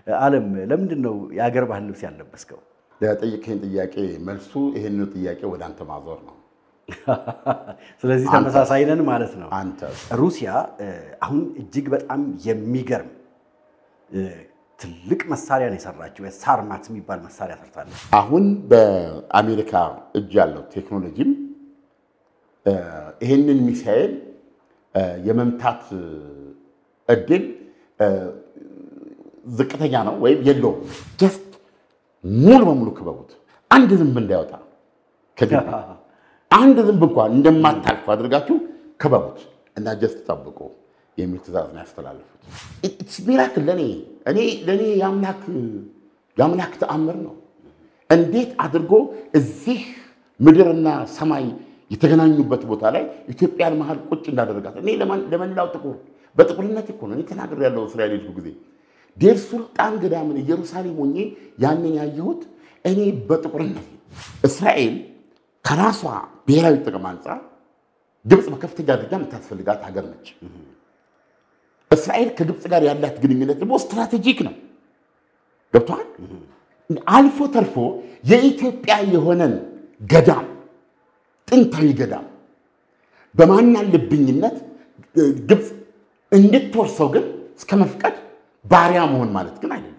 ዓለም ለምንድን ነው የአገር ባህል ልብስ ያለበስከው? ለጠየቀኝ ጥያቄ መልሱ ይህንን ጥያቄ ወደ አንተ ማዞር ነው። ስለዚህ ተመሳሳይ ነን ማለት ነው። አንተ ሩሲያ አሁን እጅግ በጣም የሚገርም ትልቅ መሳሪያ ነው የሰራችው። ሳርማት የሚባል መሳሪያ ሰርታለች። አሁን በአሜሪካ እጅ ያለው ቴክኖሎጂም ይህንን ሚሳኤል የመምታት እድል ዝቅተኛ ነው ወይም የለውም። ጀስት ሙሉ በሙሉ ክበቡት፣ አንድ ዝንብ እንዳይወጣ ከግቢ አንድ ዝንብ እንኳን እንደማታልፍ አድርጋችሁ ክበቡት እና ጀስት ጠብቁ የሚል ትእዛዝ ነው ያስተላለፉት። ኢትስ ሚራክል ለእኔ እኔ ለእኔ የአምላክ ተአምር ነው። እንዴት አድርጎ እዚህ ምድርና ሰማይ የተገናኙበት ቦታ ላይ ኢትዮጵያን መሀል ቁጭ እንዳደረጋት እኔ ለመላው ጥቁር በጥቁርነት እኮ ነው እኔ ተናግሬ ያለው እስራኤል ሄድኩ ጊዜ ዴር ሱልጣን ገዳምን ኢየሩሳሌም ሆኜ ያንን ያየሁት እኔ በጥቁርነት እስራኤል ከራሷ ብሔራዊ ጥቅም አንጻር ግብፅ በከፍተኛ ደረጃ የምታስፈልጋት ሀገር ነች። እስራኤል ከግብፅ ጋር ያላት ግንኙነት ደግሞ ስትራቴጂክ ነው። ገብቷል። አልፎ ተርፎ የኢትዮጵያ የሆነን ገዳም ጥንታዊ ገዳም በማናለብኝነት ግብፅ እንድትወርሰው ግን እስከ መፍቀድ ባሪያ መሆን ማለት ግን አይደለም።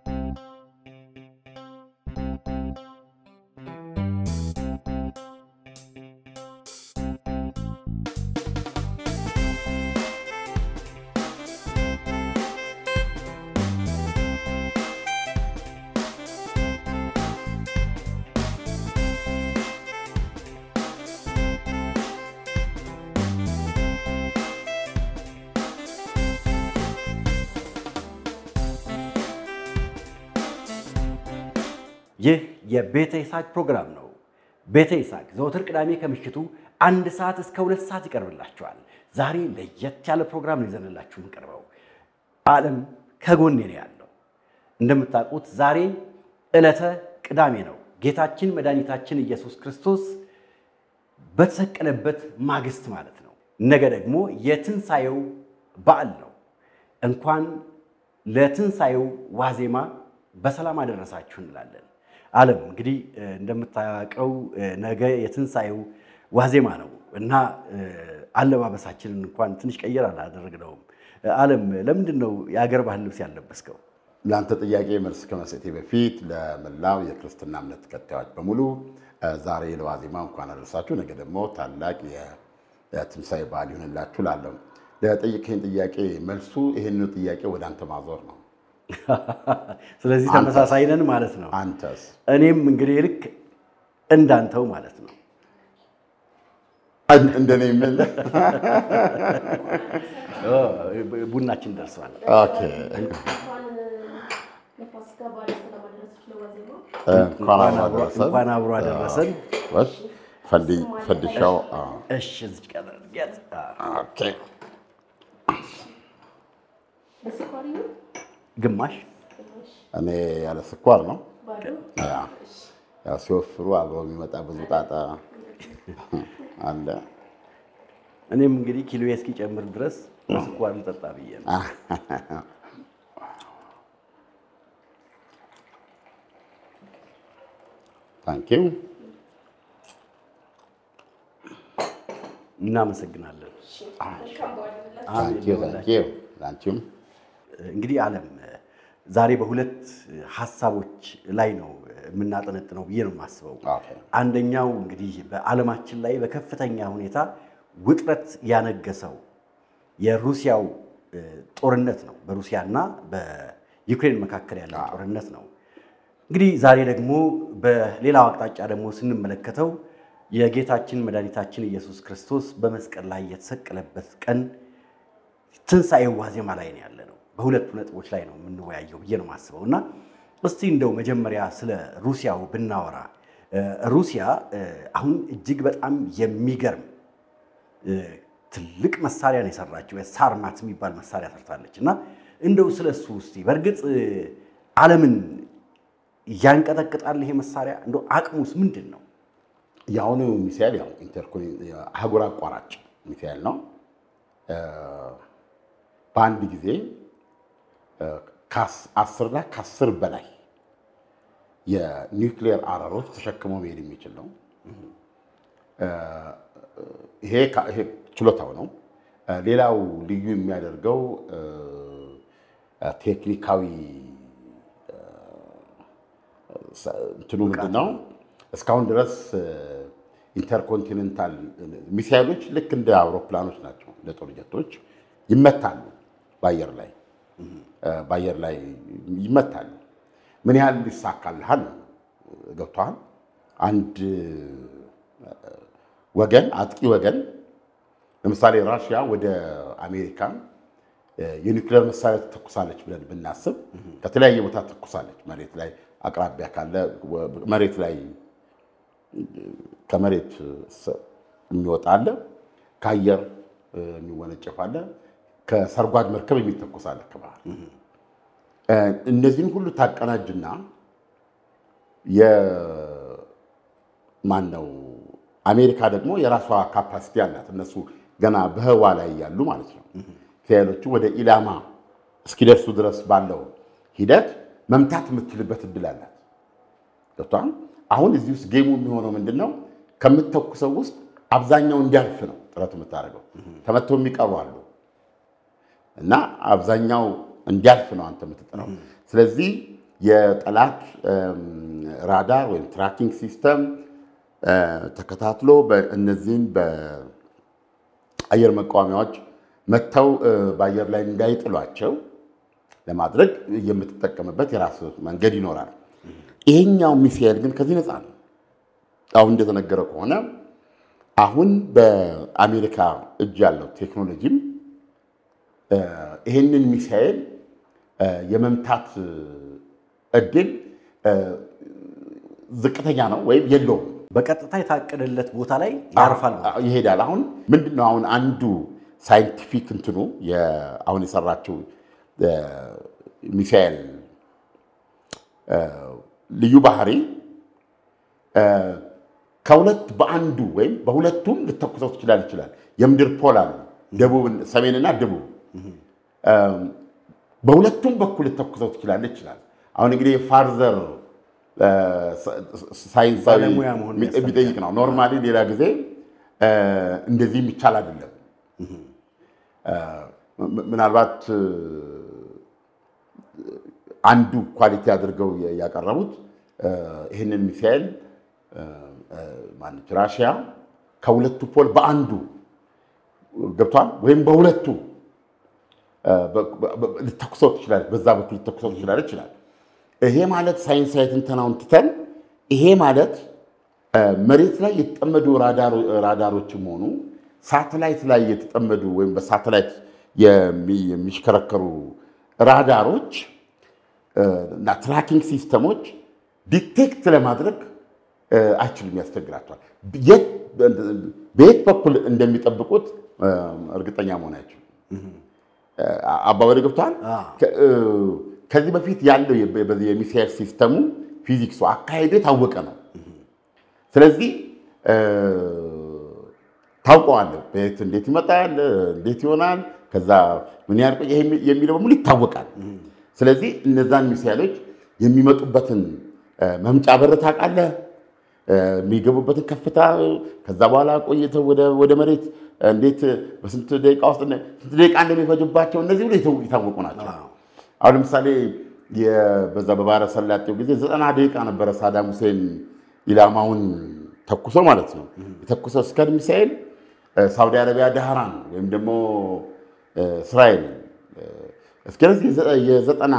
ይህ የቤተ ይስሐቅ ፕሮግራም ነው። ቤተ ይስሐቅ ዘወትር ቅዳሜ ከምሽቱ አንድ ሰዓት እስከ ሁለት ሰዓት ይቀርብላችኋል። ዛሬ ለየት ያለ ፕሮግራም ነው ይዘንላችሁ የምንቀርበው። ዓለም ከጎኔ ነው ያለው። እንደምታውቁት ዛሬ ዕለተ ቅዳሜ ነው። ጌታችን መድኃኒታችን ኢየሱስ ክርስቶስ በተሰቀለበት ማግስት ማለት ነው። ነገ ደግሞ የትንሣኤው በዓል ነው። እንኳን ለትንሣኤው ዋዜማ በሰላም አደረሳችሁ እንላለን። ዓለም እንግዲህ እንደምታውቀው ነገ የትንሣኤው ዋዜማ ነው እና አለባበሳችንን እንኳን ትንሽ ቀየር አላደረግነውም። ዓለም ለምንድን ነው የአገር ባህል ልብስ ያለበስከው? ለአንተ ጥያቄ መልስ ከመስጠቴ በፊት ለመላው የክርስትና እምነት ተከታዮች በሙሉ ዛሬ ለዋዜማ እንኳን አደረሳችሁ፣ ነገ ደግሞ ታላቅ የትንሣኤ በዓል ይሆንላችሁ ላለው ለጠየቀኝ ጥያቄ መልሱ ይህንኑ ጥያቄ ወደ አንተ ማዞር ነው። ስለዚህ ተመሳሳይ ነን ማለት ነው። አንተስ? እኔም እንግዲህ ልክ እንዳንተው ማለት ነው። እንደኔ የምል ቡናችን ደርሷል። ኦኬ። እንኳን አብሮ አደረሰን። እንኳን አብሮ አደረሰን። እሺ፣ ፈንዲ- ፈንዲሻው አዎ። እሺ እዚች ቀን አድርጊያት። ኦኬ። ግማሽ እኔ ያለ ስኳር ነው። ያ ያው ሲወፍሩ አብረው የሚመጣ ብዙ ጣጣ አለ። እኔም እንግዲህ ኪሎ እስኪጨምር ድረስ በስኳር ልጠጣ ብዬ ነው። ታንኪው እናመሰግናለን። ታንኪው ታንኪው ላንቺም እንግዲህ ዓለም ዛሬ በሁለት ሀሳቦች ላይ ነው የምናጠነጥነው ብዬ ነው የማስበው። ኦኬ። አንደኛው እንግዲህ በዓለማችን ላይ በከፍተኛ ሁኔታ ውጥረት ያነገሰው የሩሲያው እ, ጦርነት ነው። በሩሲያና በዩክሬን መካከል ያለው ጦርነት ነው። እንግዲህ ዛሬ ደግሞ በሌላው አቅጣጫ ደግሞ ስንመለከተው የጌታችን መድኃኒታችን ኢየሱስ ክርስቶስ በመስቀል ላይ የተሰቀለበት ቀን ትንሣኤው ዋዜማ ላይ ነው ያለ ነው። በሁለቱ ነጥቦች ላይ ነው የምንወያየው ብዬ ነው የማስበው እና እስቲ እንደው መጀመሪያ ስለ ሩሲያው ብናወራ እ፣ ሩሲያ እ፣ አሁን እጅግ በጣም የሚገርም እ፣ ትልቅ መሳሪያ ነው የሰራችው። ሳርማት የሚባል መሳሪያ ሰርታለች እና እንደው ስለ እሱ እስቲ በእርግጥ እ፣ ዓለምን ያንቀጠቅጣል ይሄ መሳሪያ እንደው አቅሙስ ምንድን ነው? የአሁኑ ሚሳኤል ያው ኢንተርኮኔ አህጉር አቋራጭ ሚሳኤል ነው። እ፣ በአንድ ጊዜ እ፣ ከአስርና ከአስር በላይ የኒውክሊየር አረሮች ተሸክሞ መሄድ የሚችል ነው። ይሄ ችሎታው ነው። ሌላው ልዩ የሚያደርገው ቴክኒካዊ እንትኑ ምንድን ነው? እስካሁን ድረስ ኢንተርኮንቲኔንታል ሚሳይሎች ልክ እንደ አውሮፕላኖች ናቸው፣ እንደ ጦር ጀቶች ይመታሉ። በአየር ላይ በአየር ላይ ይመታሉ። ምን ያህል ይሳካልሃል? ገብቶሃል? አንድ ወገን አጥቂ ወገን ለምሳሌ ራሽያ ወደ አሜሪካ የኒውክሌር መሳሪያ ትተኩሳለች ብለን ብናስብ ከተለያየ ቦታ ትተኩሳለች። መሬት ላይ አቅራቢያ ካለ መሬት ላይ ከመሬት የሚወጣ አለ፣ ከአየር የሚወነጨፍ አለ፣ ከሰርጓጅ መርከብ የሚተኩስ አለ ከባህር። እነዚህን ሁሉ ታቀናጅና የማን ነው አሜሪካ ደግሞ የራሷ ካፓሲቲ አላት። እነሱ ገና በህዋ ላይ ያሉ ማለት ነው። ሚሳኤሎቹ ወደ ኢላማ እስኪደርሱ ድረስ ባለው ሂደት መምታት የምትችልበት እድል አላት። ገብቶሃል? አሁን እዚህ ውስጥ ጌሙ የሚሆነው ምንድን ነው? ከምትተኩሰው ውስጥ አብዛኛው እንዲያልፍ ነው ጥረት የምታደርገው። ተመተው የሚቀሩ አሉ እና አብዛኛው እንዲያልፍ ነው አንተ የምትጥረው። ስለዚህ የጠላት ራዳር ወይም ትራኪንግ ሲስተም ተከታትሎ እነዚህን በአየር መቃወሚያዎች መጥተው በአየር ላይ እንዳይጥሏቸው ለማድረግ የምትጠቀምበት የራስ መንገድ ይኖራል። ይሄኛው ሚሳኤል ግን ከዚህ ነፃ ነው። አሁን እንደተነገረ ከሆነ አሁን በአሜሪካ እጅ ያለው ቴክኖሎጂም ይህንን ሚሳኤል የመምታት እድል ዝቅተኛ ነው ወይም የለውም። በቀጥታ የታቀደለት ቦታ ላይ ያርፋል። ይሄዳል። አሁን ምንድን ነው አሁን አንዱ ሳይንቲፊክ እንትኑ አሁን የሰራችው ሚሳኤል ልዩ ባህሪ ከሁለት በአንዱ ወይም በሁለቱም ልተኩሰው ትችላል ይችላል። የምድር ፖል አሉ፣ ደቡብ ሰሜንና ደቡብ በሁለቱም በኩል ልተኩሰው ትችላለህ ይችላል። አሁን እንግዲህ የፋርዘር ሳይንሳዊ ባለሙያ መሆን የሚጠይቅ ነው። ኖርማሊ ሌላ ጊዜ እንደዚህም ይቻል አይደለም። ምናልባት አንዱ ኳሊቲ አድርገው ያቀረቡት ይህንን ሚሳኤል ማነች ራሽያ ከሁለቱ ፖል በአንዱ ገብቷል ወይም በሁለቱ ልተኩሰው ትችላለች፣ በዛ በኩል ልተኩሰው ትችላለች ይችላል። ይሄ ማለት ሳይንሳዊ ትንተናውን ትተን ይሄ ማለት መሬት ላይ የተጠመዱ ራዳሮችም ሆኑ ሳተላይት ላይ የተጠመዱ ወይም በሳተላይት የሚሽከረከሩ ራዳሮች እና ትራኪንግ ሲስተሞች ዲቴክት ለማድረግ አይችልም፣ ያስቸግራቸዋል። በየት በኩል እንደሚጠብቁት እርግጠኛ መሆን አይችሉም። አባባሪ ገብተዋል። ከዚህ በፊት ያለው የሚሳኤል ሲስተሙ ፊዚክሱ አካሄዱ የታወቀ ነው። ስለዚህ ታውቀዋለህ፣ በየት እንዴት ይመጣል፣ እንዴት ይሆናል፣ ከዛ ምን ያህል ቆየ የሚለው በሙሉ ይታወቃል። ስለዚህ እነዛን ሚሳኤሎች የሚመጡበትን መምጫ በር ታውቃለህ፣ የሚገቡበትን ከፍታ፣ ከዛ በኋላ ቆይተው ወደ መሬት እንዴት በስንት ደቂቃ ውስጥ ስንት ደቂቃ እንደሚፈጅባቸው እነዚህ ሁሉ የታወቁ ናቸው። አሁን ለምሳሌ በዛ በባህረ ሰላጤው ጊዜ ዘጠና ደቂቃ ነበረ ሳዳም ሁሴን ኢላማውን ተኩሶ ማለት ነው የተኩሰው እስከ ሚሳኤል ሳውዲ አረቢያ ዳህራን ወይም ደግሞ እስራኤል እስከዚህ የዘጠና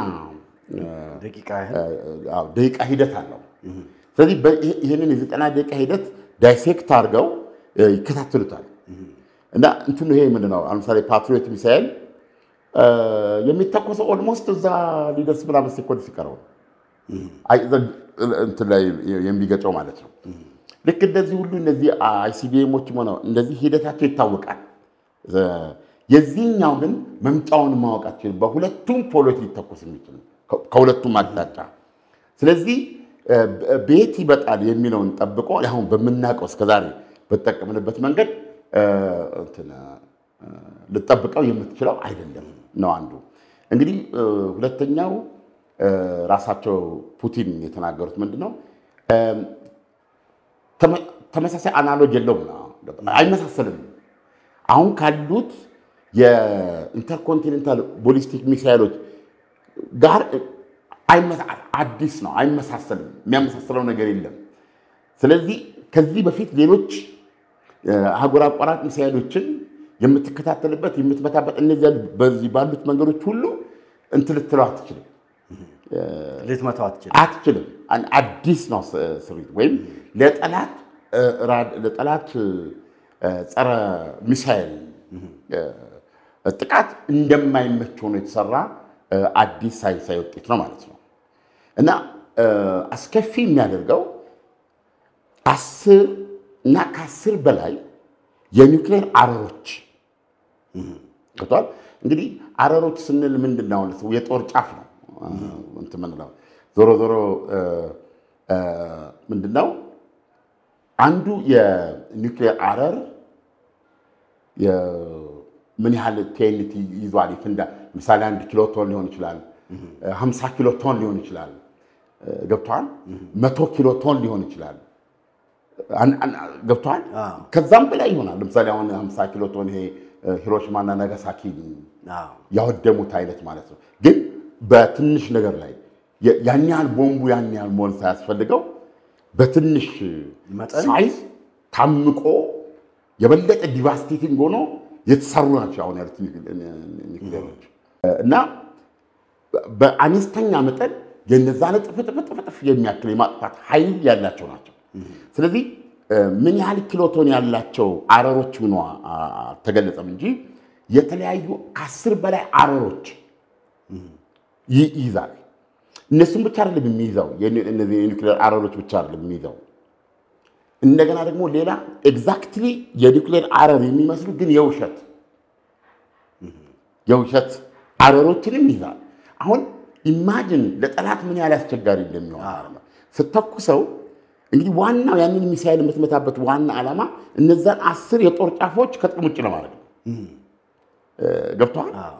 ደቂቃ ሂደት አለው። ስለዚህ ይህንን የዘጠና ደቂቃ ሂደት ዳይሴክት አድርገው ይከታተሉታል። እና እንትኑ ይሄ ምንድን ነው? ለምሳሌ ፓትሪዮት ሚሳኤል የሚተኮሰው ኦልሞስት እዛ ሊደርስ ምናምን ሴኮንድ ሲቀረው እንትን ላይ የሚገጨው ማለት ነው። ልክ እንደዚህ ሁሉ እነዚህ አይሲቢኤሞችም ሆነ እንደዚህ ሂደታቸው ይታወቃል። የዚህኛው ግን መምጫውን ማወቃችን በሁለቱም ፖሎች ሊተኮስ የሚችል ከሁለቱም አቅጣጫ። ስለዚህ ቤት ይበጣል የሚለውን ጠብቆ አሁን በምናውቀው እስከዛሬ በተጠቀምንበት መንገድ ልጠብቀው የምትችለው አይደለም ነው አንዱ። እንግዲህ እ፣ ሁለተኛው እ፣ ራሳቸው ፑቲን የተናገሩት ምንድን ነው? እም፣ ተመ- ተመሳሳይ አናሎግ የለውም፣ አይመሳሰልም። አሁን ካሉት የኢንተርኮንቲኔንታል ቦሊስቲክ ሚሳይሎች ጋር አይመሳ- አዲስ ነው፣ አይመሳሰልም። የሚያመሳስለው ነገር የለም። ስለዚህ ከዚህ በፊት ሌሎች እ፣ አህጉር አቋራጭ ሚሳይሎችን የምትከታተልበት የምትመታበት እነዚያ በዚህ ባሉት መንገዶች ሁሉ እንትን ልትለው አትችልም ልትመታው አትችልም። አትችልም። አን- አዲስ ነው ስ- ስሪት ወይም ለጠላት እ፣ ራድ- ለጠላት እ፣ ጸረ ሚሳይል እ፣ ጥቃት እንደማይመች ሆኖ የተሰራ እ፣ አዲስ ሳይንሳዊ ውጤት ነው ማለት ነው እና እ፣ አስከፊ የሚያደርገው አስር እና ከአስር በላይ የኒውክሌር አረሮች ገብቷል። እንግዲህ አረሮች ስንል ምንድን ነው? ማለት የጦር ጫፍ ነው እንትን የምንለው ዞሮ ዞሮ እ፣ እ፣ ምንድን ነው አንዱ የኒውክሌር አረር የ- ምን ያህል ቴንቲ ይዟል ይፍንዳ። ምሳሌ አንድ ኪሎ ቶን ሊሆን ይችላል፣ ሀምሳ ኪሎ ቶን ሊሆን ይችላል። ገብተዋል። መቶ ኪሎ ቶን ሊሆን ይችላል። አን- አን- ገብተዋል። አዎ። ከዛም በላይ ይሆናል። ለምሳሌ አሁን ሀምሳ ኪሎ ቶን ይሄ ሂሮሽማና ናጋሳኪ አዎ። ያወደሙት አይነት ማለት ነው። ግን በትንሽ ነገር ላይ የ- ያን ያህል ቦምቡ ያን ያህል መሆን ሳያስፈልገው በትንሽ መጠን? ሳይዝ ታምቆ የበለጠ ዲቫስቴቲንግ ሆኖ የተሰሩ ናቸው አሁን ያሉት ኒውክሌሮች እና በአነስተኛ መጠን የነዛን እጥፍ እጥፍ እጥፍ እጥፍ የሚያክል የማጥፋት ኃይል ያላቸው ናቸው። ስለዚህ እ፣ ምን ያህል ኪሎቶን ያላቸው አረሮች ሆኖ አልተገለጸም እንጂ የተለያዩ ከአስር በላይ አረሮች ይ- ይይዛል። እነሱም ብቻ አይደለም የሚይዘው የኒ- እነዚህ የኒውክሌር አረሮች ብቻ አይደለም የሚይዘው እንደገና ደግሞ ሌላ ኤግዛክትሊ የኒውክሌር አረር የሚመስሉ ግን የውሸት የውሸት አረሮችንም ይዛል። አሁን ኢማጅን ለጠላት ምን ያህል አስቸጋሪ እንደሚሆን ማለት ነው። ስተኩሰው እንግዲህ ዋናው ያንን ሚሳይል የምትመታበት ዋና ዓላማ እነዛን አስር የጦር ጫፎች ከጥቅም ውጭ ለማድረግ ነው። ገብተዋል። አዎ።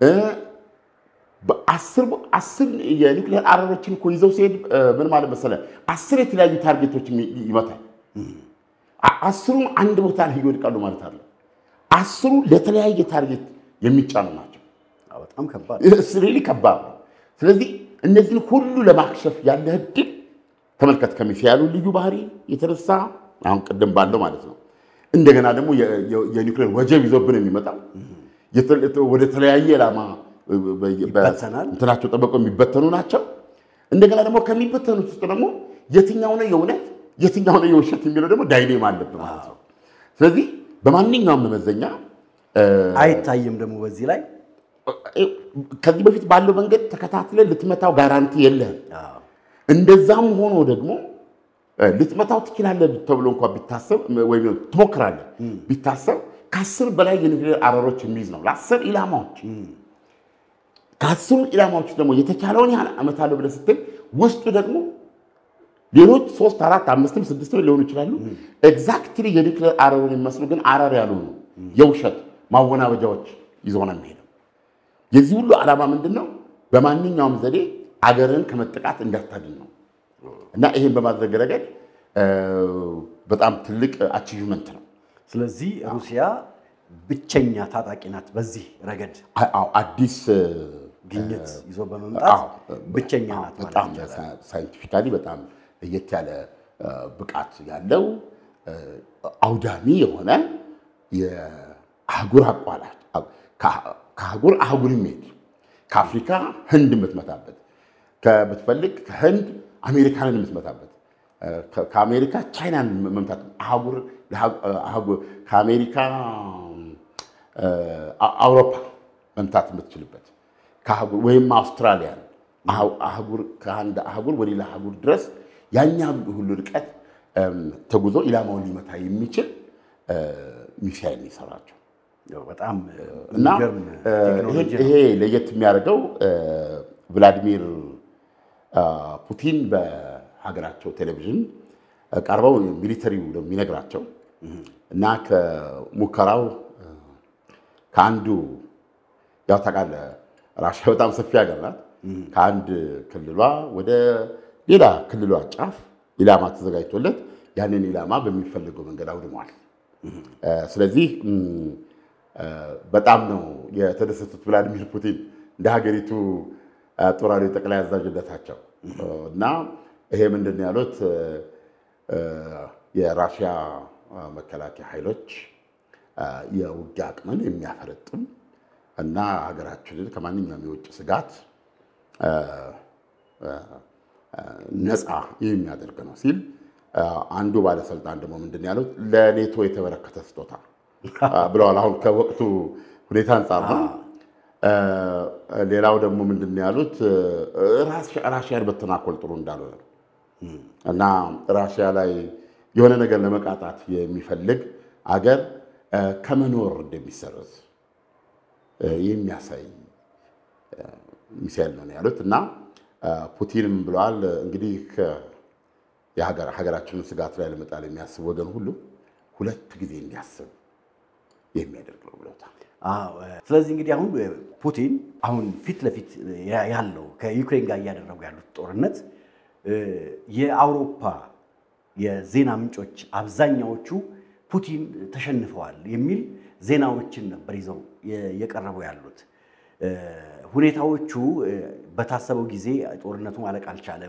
በአስር አስር የኒውክሌር አረሮችን እኮ ይዘው ሲሄድ እ፣ ምን ማለት መሰለህ አስር የተለያዩ ታርጌቶችን ይ- ይመታል። አ- አስሩም አንድ ቦታ ላይ ይወድቃሉ ማለት አለ። አስሩ ለተለያየ ታርጌት የሚጫኑ ናቸው። አዎ፣ በጣም ከባድ ሪሊ ከባድ ነው። ስለዚህ እነዚህን ሁሉ ለማክሸፍ ያለህ እድል ተመልከት። ከሚሳይሉ ልዩ ባህሪ የተነሳ አሁን ቅድም ባለው ማለት ነው። እንደገና ደግሞ የ- የ- የኒውክሌር ወጀብ ይዞብን የሚመጣው የተ- ወደ ተለያየ ዓላማ በ- በ- በ- ይበተናል። እንትናቸው ጠበቀው የሚበተኑ ናቸው። እንደገና ደግሞ ከሚበተኑት ውስጥ ደግሞ የትኛው ነው የእውነት የትኛው ነው የውሸት የሚለው ደግሞ ዳይሌማ አለብን ማለት ነው። ስለዚህ በማንኛውም መመዘኛ አይታይም። ደግሞ በዚህ ላይ ከዚህ በፊት ባለው መንገድ ተከታትለን ልትመታው ጋራንቲ የለህም። አዎ፣ እንደዛም ሆኖ ደግሞ እ፣ ልትመታው ትችላለህ ተብሎ እንኳ ቢታሰብ ወይም ትሞክራለህ ቢታሰብ ከአስር በላይ የኒውክሌር አረሮች የሚይዝ ነው ለአስር ኢላማዎች። ከአስሩ ኢላማዎች ደግሞ የተቻለውን ያህል አመታለሁ ብለህ ስትል ውስጡ ደግሞ ሌሎች ሶስት አራት አምስትም ስድስትም ሊሆኑ ይችላሉ። ኤግዛክትሊ የኒውክሌር አረሩን የሚመስሉ ግን አረር ያልሆኑ የውሸት ማወናበጃዎች ይዞ ነው የሚሄደው። የዚህ ሁሉ ዓላማ ምንድን ነው? በማንኛውም ዘዴ አገርን ከመጠቃት እንዳታድን ነው እና ይሄን በማድረግ ረገድ እ፣ በጣም ትልቅ አቺቭመንት ነው። ስለዚህ ሩሲያ ብቸኛ ታጣቂ ናት በዚህ ረገድ አ- አዎ፣ አዲስ እ፣ ግኝት ይዞ በመምጣት አዎ፣ ብቸኛ ናት ማለት በጣም ይቻላል። ሳይንቲፊካሊ በጣም ለየት ያለ እ፣ ብቃት ያለው እ፣ አውዳሚ የሆነ የአህጉር አቋራጭ ከአ- ከአህጉር አህጉር የሚሄድ ከአፍሪካ ህንድ የምትመታበት ብትፈልግ ከህንድ አሜሪካንን የምትመታበት እ፣ ከ- ከአሜሪካ ቻይናን መምታት አህጉር አህጉር ከአሜሪካ እ፣ አ- አውሮፓ መምታት የምትችልበት ከአህጉር ወይም አውስትራሊያን አህ- አህጉር ከአንድ አህጉር ወደ ሌላ አህጉር ድረስ ያኛ ሁሉ ርቀት እም፣ ተጉዞ ኢላማውን ሊመታ የሚችል እ፣ ሚሳይል ነው የሰራቸው ያው በጣም እና የሚገርም እ፣ ቴክኖሎጂ ይሄ ነው። ለየት የሚያደርገው እ፣ ቭላዲሚር አ፣ ፑቲን በሀገራቸው ቴሌቪዥን እ፣ ቀርበው ሚሊተሪው ነው የሚነግራቸው እና ከሙከራው እ፣ ከአንዱ ያው ታውቃለህ ራሽያ በጣም ሰፊ ሀገር ናት። ከአንድ ክልሏ ወደ ሌላ ክልሏ ጫፍ ኢላማ ተዘጋጅቶለት ያንን ኢላማ በሚፈልገው መንገድ አውድመዋል። ስለዚህ በጣም ነው የተደሰቱት ቭላዲሚር ፑቲን እንደ ሀገሪቱ ጦር ኃይሎች ጠቅላይ አዛዥነታቸው እና ይሄ ምንድን ነው ያሉት የራሽያ መከላከያ ኃይሎች የውጊያ አቅምን የሚያፈረጥም እና ሀገራችንን ከማንኛውም የውጭ ስጋት ነፃ የሚያደርግ ነው ሲል አንዱ ባለስልጣን ደግሞ ምንድን ነው ያሉት ለኔቶ የተበረከተ ስጦታ ብለዋል። አሁን ከወቅቱ ሁኔታ አንጻር ነው። ሌላው ደግሞ ምንድን ነው ያሉት ራሽያን በተናኮል ጥሩ እንዳልሆነ ነው እና ራሽያ ላይ የሆነ ነገር ለመቃጣት የሚፈልግ አገር ከመኖር እንደሚሰረዝ የሚያሳይ ሚሳይል ነው ያሉት እና ፑቲንም ብለዋል እንግዲህ ሀገራችንን ስጋት ላይ ለመጣል የሚያስብ ወገን ሁሉ ሁለት ጊዜ እንዲያስብ የሚያደርግ ነው ብለውታል። ስለዚህ እንግዲህ አሁን ፑቲን አሁን ፊት ለፊት ያለው ከዩክሬን ጋር እያደረጉ ያሉት ጦርነት የአውሮፓ የዜና ምንጮች አብዛኛዎቹ ፑቲን ተሸንፈዋል የሚል ዜናዎችን ነበር ይዘው የቀረቡ ያሉት። ሁኔታዎቹ በታሰበው ጊዜ ጦርነቱ ማለቅ አልቻለም።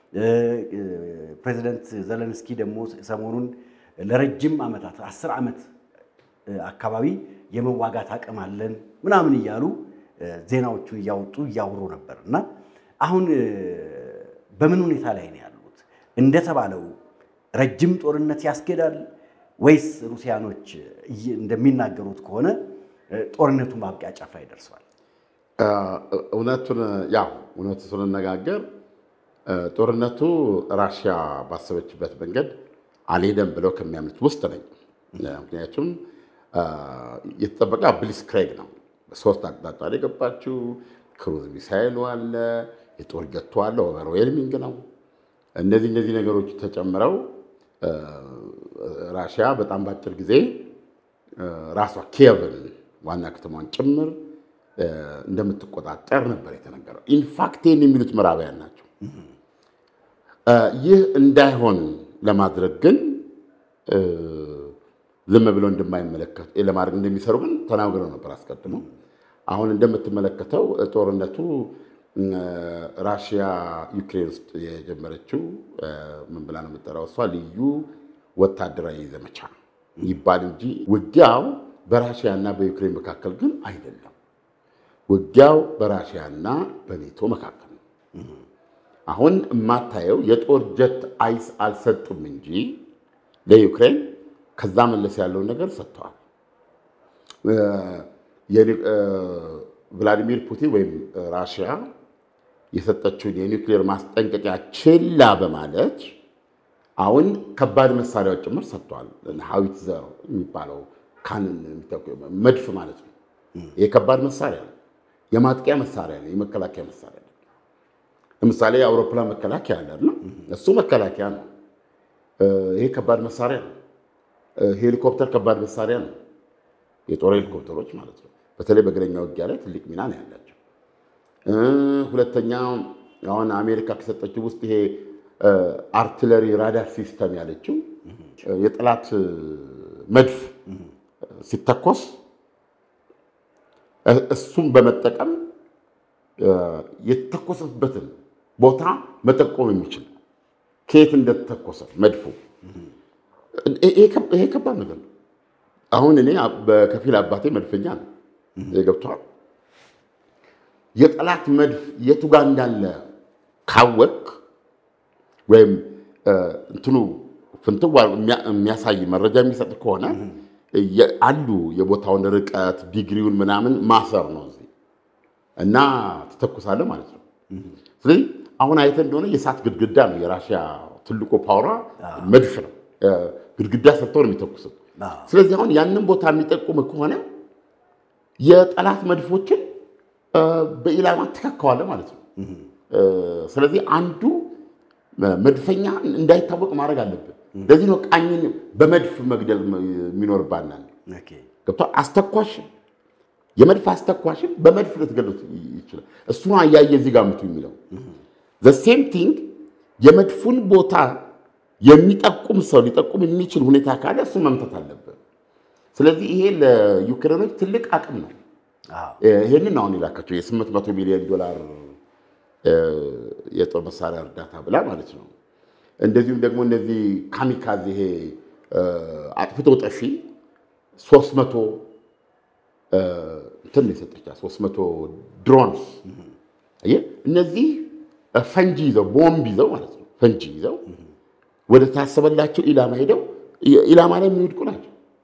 ፕሬዚደንት ዘለንስኪ ደግሞ ሰሞኑን ለረጅም ዓመታት አስር ዓመት አካባቢ የመዋጋት አቅም አለን ምናምን እያሉ ዜናዎቹን እያወጡ እያወሩ ነበር እና አሁን በምን ሁኔታ ላይ ነው ያሉት? እንደተባለው ረጅም ጦርነት ያስኬዳል ወይስ ሩሲያኖች እንደሚናገሩት ከሆነ ጦርነቱ ማብቂያ ጫፍ ላይ ደርሷል? እውነቱን ያው እውነቱ ስንነጋገር ጦርነቱ ራሽያ ባሰበችበት መንገድ አልሄደም ብለው ከሚያምኑት ውስጥ ነኝ። ምክንያቱም የተጠበቀ ብሊስክሬግ ነው። ሶስት አቅጣጫ ላይ የገባችው ክሩዝ ሚሳይሉ አለ፣ የጦር ጀቱ አለ፣ ኦቨርዌልሚንግ ነው። እነዚህ እነዚህ ነገሮች ተጨምረው ራሽያ በጣም በአጭር ጊዜ ራሷ ኪየቭን ዋና ከተማን ጭምር እንደምትቆጣጠር ነበር የተነገረው። ኢንፋክቴን የሚሉት ምዕራባውያን ናቸው። ይህ እንዳይሆን ለማድረግ ግን ዝም ብሎ እንደማይመለከት ለማድረግ እንደሚሰሩ ግን ተናግረው ነበር አስቀድሞ። አሁን እንደምትመለከተው ጦርነቱ ራሽያ ዩክሬን ውስጥ የጀመረችው ምን ብላ ነው የምጠራው? እሷ ልዩ ወታደራዊ ዘመቻ ይባል እንጂ ውጊያው በራሽያ እና በዩክሬን መካከል ግን አይደለም። ውጊያው በራሽያ እና በኔቶ መካከል ነው። አሁን የማታየው የጦር ጀት አይስ አልሰጡም እንጂ ለዩክሬን ከዛ መለስ ያለውን ነገር ሰጥተዋል። ቭላዲሚር ፑቲን ወይም ራሽያ የሰጠችውን የኒውክሌር ማስጠንቀቂያ ችላ በማለት አሁን ከባድ መሳሪያዎች ጭምር ሰጥተዋል። ሀዊትዘር የሚባለው ካንን መድፍ ማለት ነው። ይህ ከባድ መሳሪያ ነው። የማጥቂያ መሳሪያ ነው። የመከላከያ መሳሪያ ነው። ለምሳሌ የአውሮፕላን መከላከያ አለ ነው። እሱ መከላከያ ነው። ይሄ ከባድ መሳሪያ ነው። ሄሊኮፕተር ከባድ መሳሪያ ነው። የጦር ሄሊኮፕተሮች ማለት ነው። በተለይ በእግረኛ ውጊያ ላይ ትልቅ ሚና ነው ያላቸው። ሁለተኛ አሁን አሜሪካ ከሰጠችው ውስጥ ይሄ አርትለሪ ራዳር ሲስተም ያለችው የጠላት መድፍ ሲተኮስ እሱም በመጠቀም የተተኮሰበትን ቦታ መጠቆም የሚችል ከየት እንደተተኮሰ መድፉ ይሄ ከባድ ነገር ነው። አሁን እኔ በከፊል አባቴ መድፈኛ ነው። ገብቷል። የጠላት መድፍ የቱ ጋር እንዳለ ካወቅ ወይም እንትኑ ፍንትዋ የሚያሳይ መረጃ የሚሰጥ ከሆነ አሉ የቦታውን ርቀት ዲግሪውን ምናምን ማሰር ነው እዚህ እና ትተኩሳለህ ማለት ነው። ስለዚህ አሁን አይተህ እንደሆነ የእሳት ግድግዳ ነው የራሽያ ትልቁ ፓወሯ መድፍ ነው። ግድግዳ ሰርተው ነው የሚተኩሱት። ስለዚህ አሁን ያንን ቦታ የሚጠቁም ከሆነ የጠላት መድፎችን በኢላማ ትከካዋለህ ማለት ነው። ስለዚህ አንዱ መድፈኛ እንዳይታወቅ ማድረግ አለብን። ለዚህ ነው ቃኝን በመድፍ መግደል የሚኖርባናል። ገብቶሃል? አስተኳሽ የመድፍ አስተኳሽን በመድፍ ልትገሉት ይችላል። እሱ ነው አያየ እዚህ ጋር ምቱ የሚለው ሴም ቲንግ የመድፉን ቦታ የሚጠቁም ሰው ሊጠቁም የሚችል ሁኔታ ካለ እሱ መምታት አለብን። ስለዚህ ይሄ ለዩክሬኖች ትልቅ አቅም ነው። አዎ። ይህንን አሁን የላካቸው የ800 ሚሊዮን ዶላር የጦር መሳሪያ እርዳታ ብላ ማለት ነው። እንደዚሁም ደግሞ እነዚህ ካሚካዝ ይሄ አጥፍቶ ጠፊ 300 እንትን ነው የሰጠቻት 300 ድሮንስ አየህ፣ እነዚህ ፈንጂ ይዘው ቦምብ ይዘው ማለት ነው ፈንጂ ይዘው ወደ ታሰበላቸው ኢላማ ሄደው ኢላማ ላይ የሚወድቁ ናቸው።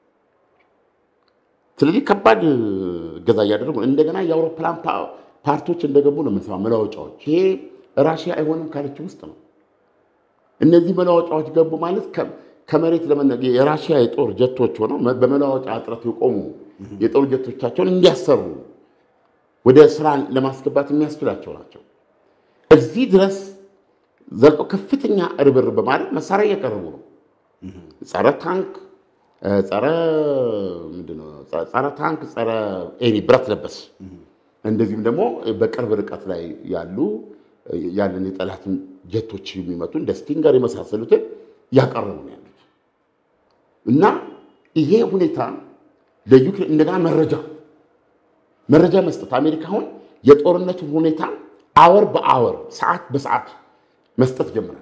ስለዚህ ከባድ እገዛ እያደረጉ ነው። እንደገና የአውሮፕላን ፓርቶች እንደገቡ ነው የምንሰማው፣ መለዋወጫዎች። ይሄ ራሽያ አይሆንም ካለች ውስጥ ነው። እነዚህ መለዋወጫዎች ገቡ ማለት ከመሬት ለመነ የራሽያ የጦር ጀቶች ሆነው በመለዋወጫ እጥረት የቆሙ የጦር ጀቶቻቸውን እንዲያሰሩ ወደ ስራ ለማስገባት የሚያስችላቸው ናቸው። እዚህ ድረስ ዘልቀው ከፍተኛ ርብርብ በማድረግ መሳሪያ እያቀረቡ ነው። ጸረ ታንክ ጸረ ምንድን ነው? ጸረ ታንክ፣ ጸረ ኤኒ ብረት ለበስ እንደዚሁም ደግሞ በቅርብ ርቀት ላይ ያሉ ያለን የጠላትን ጀቶች የሚመቱ እንደ ስቲንገር የመሳሰሉትን እያቀረቡ ነው ያሉት እና ይሄ ሁኔታ ለዩክሬን እንደገና መረጃ መረጃ መስጠት አሜሪካ አሁን የጦርነቱን ሁኔታ አወር በአወር ሰዓት በሰዓት መስጠት ጀምራለች።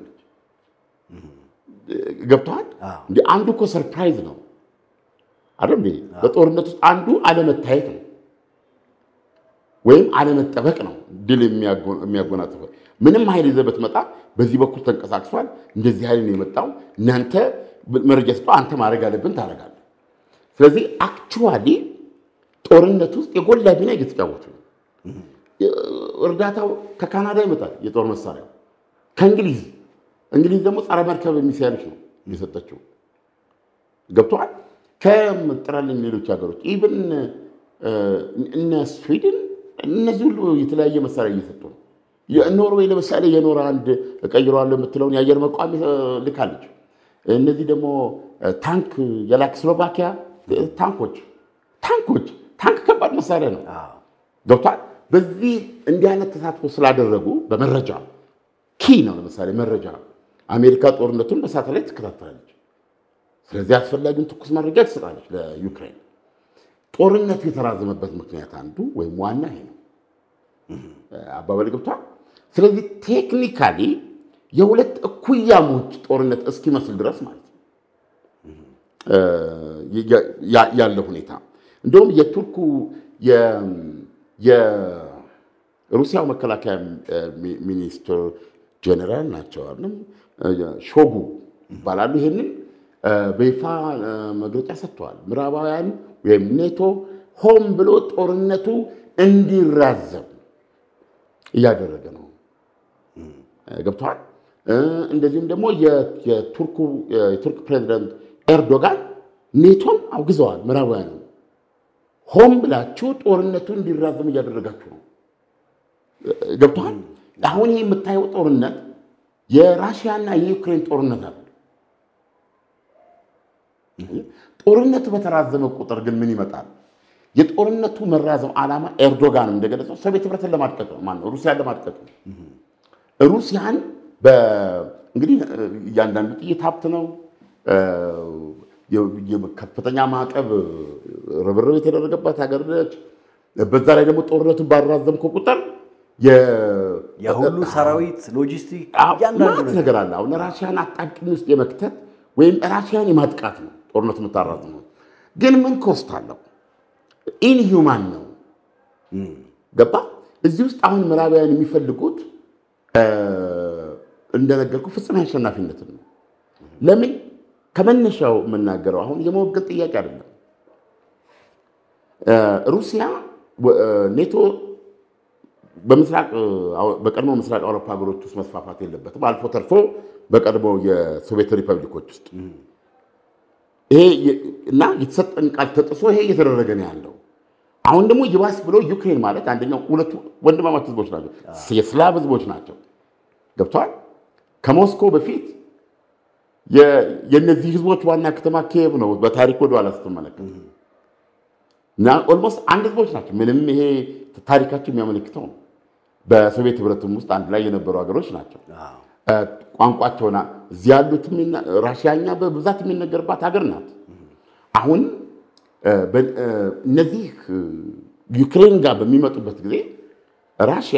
ገብተዋል። እንደ አንዱ እኮ ሰርፕራይዝ ነው አይደል? እንዴ በጦርነት ውስጥ አንዱ አለመታየት ነው ወይም አለመጠበቅ ነው ድል የሚያጎናጽፈው። ምንም ኃይል ይዘህ ብትመጣ በዚህ በኩል ተንቀሳቅሷል፣ እንደዚህ ኃይል ነው የመጣው፣ እናንተ መረጃ ስጠ፣ አንተ ማድረግ አለብን ታደርጋለህ። ስለዚህ አክቹዋሊ ጦርነት ውስጥ የጎላ ሚና እየተጫወቱ ነው። እርዳታው ከካናዳ ይመጣል፣ የጦር መሳሪያው ከእንግሊዝ እንግሊዝ ደግሞ ጸረ መርከብ ሚሳይሎች ነው የሰጠችው። ገብተዋል። ከምጥራልኝ ሌሎች ሀገሮች ኢቭን እነ ስዊድን እነዚህ ሁሉ የተለያየ መሳሪያ እየሰጡ ነው። ኖርዌይ ለምሳሌ የኖር አንድ እቀይረዋለሁ የምትለውን የአየር መቋሚ ልካለች። እነዚህ ደግሞ ታንክ የላክ ስሎቫኪያ ታንኮች ታንኮች ታንክ ከባድ መሳሪያ ነው። ገብቷል። በዚህ እንዲህ አይነት ተሳትፎ ስላደረጉ በመረጃ ኪ ነው። ለምሳሌ መረጃ አሜሪካ ጦርነቱን በሳተላይት ትከታተላለች። ስለዚህ አስፈላጊውን ትኩስ መረጃ ትሰጣለች ለዩክሬን። ጦርነቱ የተራዘመበት ምክንያት አንዱ ወይም ዋና ይሄ ነው። አባባል ገብቷል። ስለዚህ ቴክኒካሊ የሁለት እኩያሞች ጦርነት እስኪመስል ድረስ ማለት ነው ያለ ሁኔታ እንደውም የቱርኩ የሩሲያው መከላከያ ሚኒስትር ጀኔራል ናቸው አይደለም ሾጉ ይባላሉ። ይሄንን በይፋ መግለጫ ሰጥተዋል። ምዕራባውያን ወይም ኔቶ ሆን ብሎ ጦርነቱ እንዲራዘም እያደረገ ነው። ገብተዋል። እንደዚሁም ደግሞ የቱርክ ፕሬዚዳንት ኤርዶጋን ኔቶን አውግዘዋል። ምዕራባውያን ሆን ብላችሁ ጦርነቱ እንዲራዘም እያደረጋችሁ ነው። ገብተዋል። አሁን ይህ የምታየው ጦርነት የራሽያና የዩክሬን ጦርነት አለ። ጦርነቱ በተራዘመ ቁጥር ግን ምን ይመጣል? የጦርነቱ መራዘም ዓላማ ኤርዶጋን እንደገለጸው ሶቪየት ህብረትን ለማድቀቅ ነው። ማነው ሩሲያን ለማድቀቅ ነው። ሩሲያን እንግዲህ እያንዳንዱ ጥይት ሀብት ነው። ከፍተኛ ማዕቀብ ርብርብ የተደረገባት ሀገር ነች። በዛ ላይ ደግሞ ጦርነቱን ባራዘምከው ቁጥር የሁሉ ሰራዊት ሎጂስቲክ ማለት ነገር አለ። አሁን ራሽያን አጣብቂኝ ውስጥ የመክተት ወይም ራሽያን የማጥቃት ነው ጦርነቱ የምታራዝመው። ግን ምን ኮስት አለው? ኢንሂውማን ነው። ገባ? እዚህ ውስጥ አሁን ምዕራባውያን የሚፈልጉት እንደነገርኩ ፍጹም አሸናፊነትን ነው። ለምን ከመነሻው የምናገረው አሁን የመወገን ጥያቄ አይደለም። ሩሲያ ኔቶ በምስራቅ በቀድሞ ምስራቅ አውሮፓ ሀገሮች ውስጥ መስፋፋት የለበትም። አልፎ ተርፎ በቀድሞ የሶቪየት ሪፐብሊኮች ውስጥ ይሄ እና የተሰጠን ቃል ተጥሶ ይሄ እየተደረገ ነው ያለው። አሁን ደግሞ ይባስ ብሎ ዩክሬን ማለት አንደኛው ሁለቱ ወንድማማች ህዝቦች ናቸው፣ የስላቭ ህዝቦች ናቸው። ገብተዋል። ከሞስኮ በፊት የእነዚህ ህዝቦች ዋና ከተማ ኪየቭ ነው። በታሪክ ወደኋላ ስትመለከት እና ኦልሞስት አንድ ህዝቦች ናቸው። ምንም ይሄ ታሪካቸው የሚያመለክተው ነው። በሶቪየት ህብረትም ውስጥ አንድ ላይ የነበሩ ሀገሮች ናቸው። አዎ። ቋንቋቸውና እዚህ ያሉት የሚና- ራሽያኛ በብዛት የሚነገርባት ሀገር ናት። አሁን እ፣ በ- እ፣ እነዚህ እ፣ ዩክሬን ጋር በሚመጡበት ጊዜ ራሽያ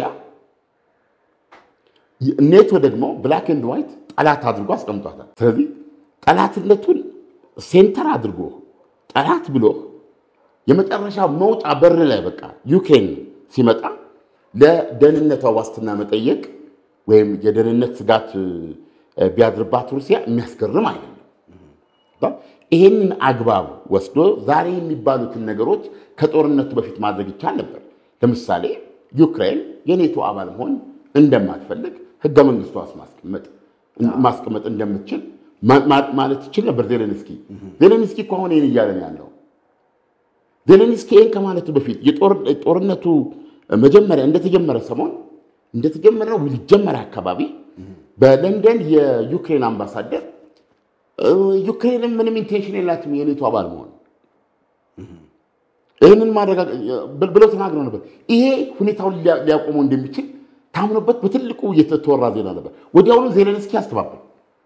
ኔቶ ደግሞ ብላክ ኤንድ ዋይት ጠላት አድርጎ አስቀምጧታል። ስለዚህ ጠላትነቱን ሴንተር አድርጎ ጠላት ብሎ የመጨረሻ መውጫ በር ላይ በቃ ዩክሬን ሲመጣ ለደህንነቷ ዋስትና መጠየቅ ወይም የደህንነት ስጋት እ፣ ቢያድርባት ሩሲያ የሚያስገርም አይደለም። ይሄንን አግባብ ወስዶ ዛሬ የሚባሉትን ነገሮች ከጦርነቱ በፊት ማድረግ ይቻል ነበር። ለምሳሌ ዩክሬን የኔቶ አባል መሆን እንደማትፈልግ ህገ መንግስቷ ውስጥ ማስቀመጥ ማስቀመጥ እንደምትችል ማ- ማ- ማለት ይችል ነበር ዜሌንስኪ። ዜሌንስኪ እኮ አሁን ይህን እያለን ያለው ዜሌንስኪ ይህን ከማለቱ በፊት የጦር- ጦርነቱ መጀመሪያ እንደተጀመረ ሰሞን እንደተጀመረ ነው ሊጀመረ አካባቢ በለንደን የዩክሬን አምባሳደር እ፣ ዩክሬንም ምንም ኢንቴንሽን የላትም የኔቶ አባል መሆን ይህንን ማረጋገጥ ብለው ተናግረው ነበር። ይሄ ሁኔታውን ሊያ- ሊያቆመው እንደሚችል ታምኖበት በትልቁ የተወራ ዜና ነበር። ወዲያውኑ ዜሌንስኪ አስተባበል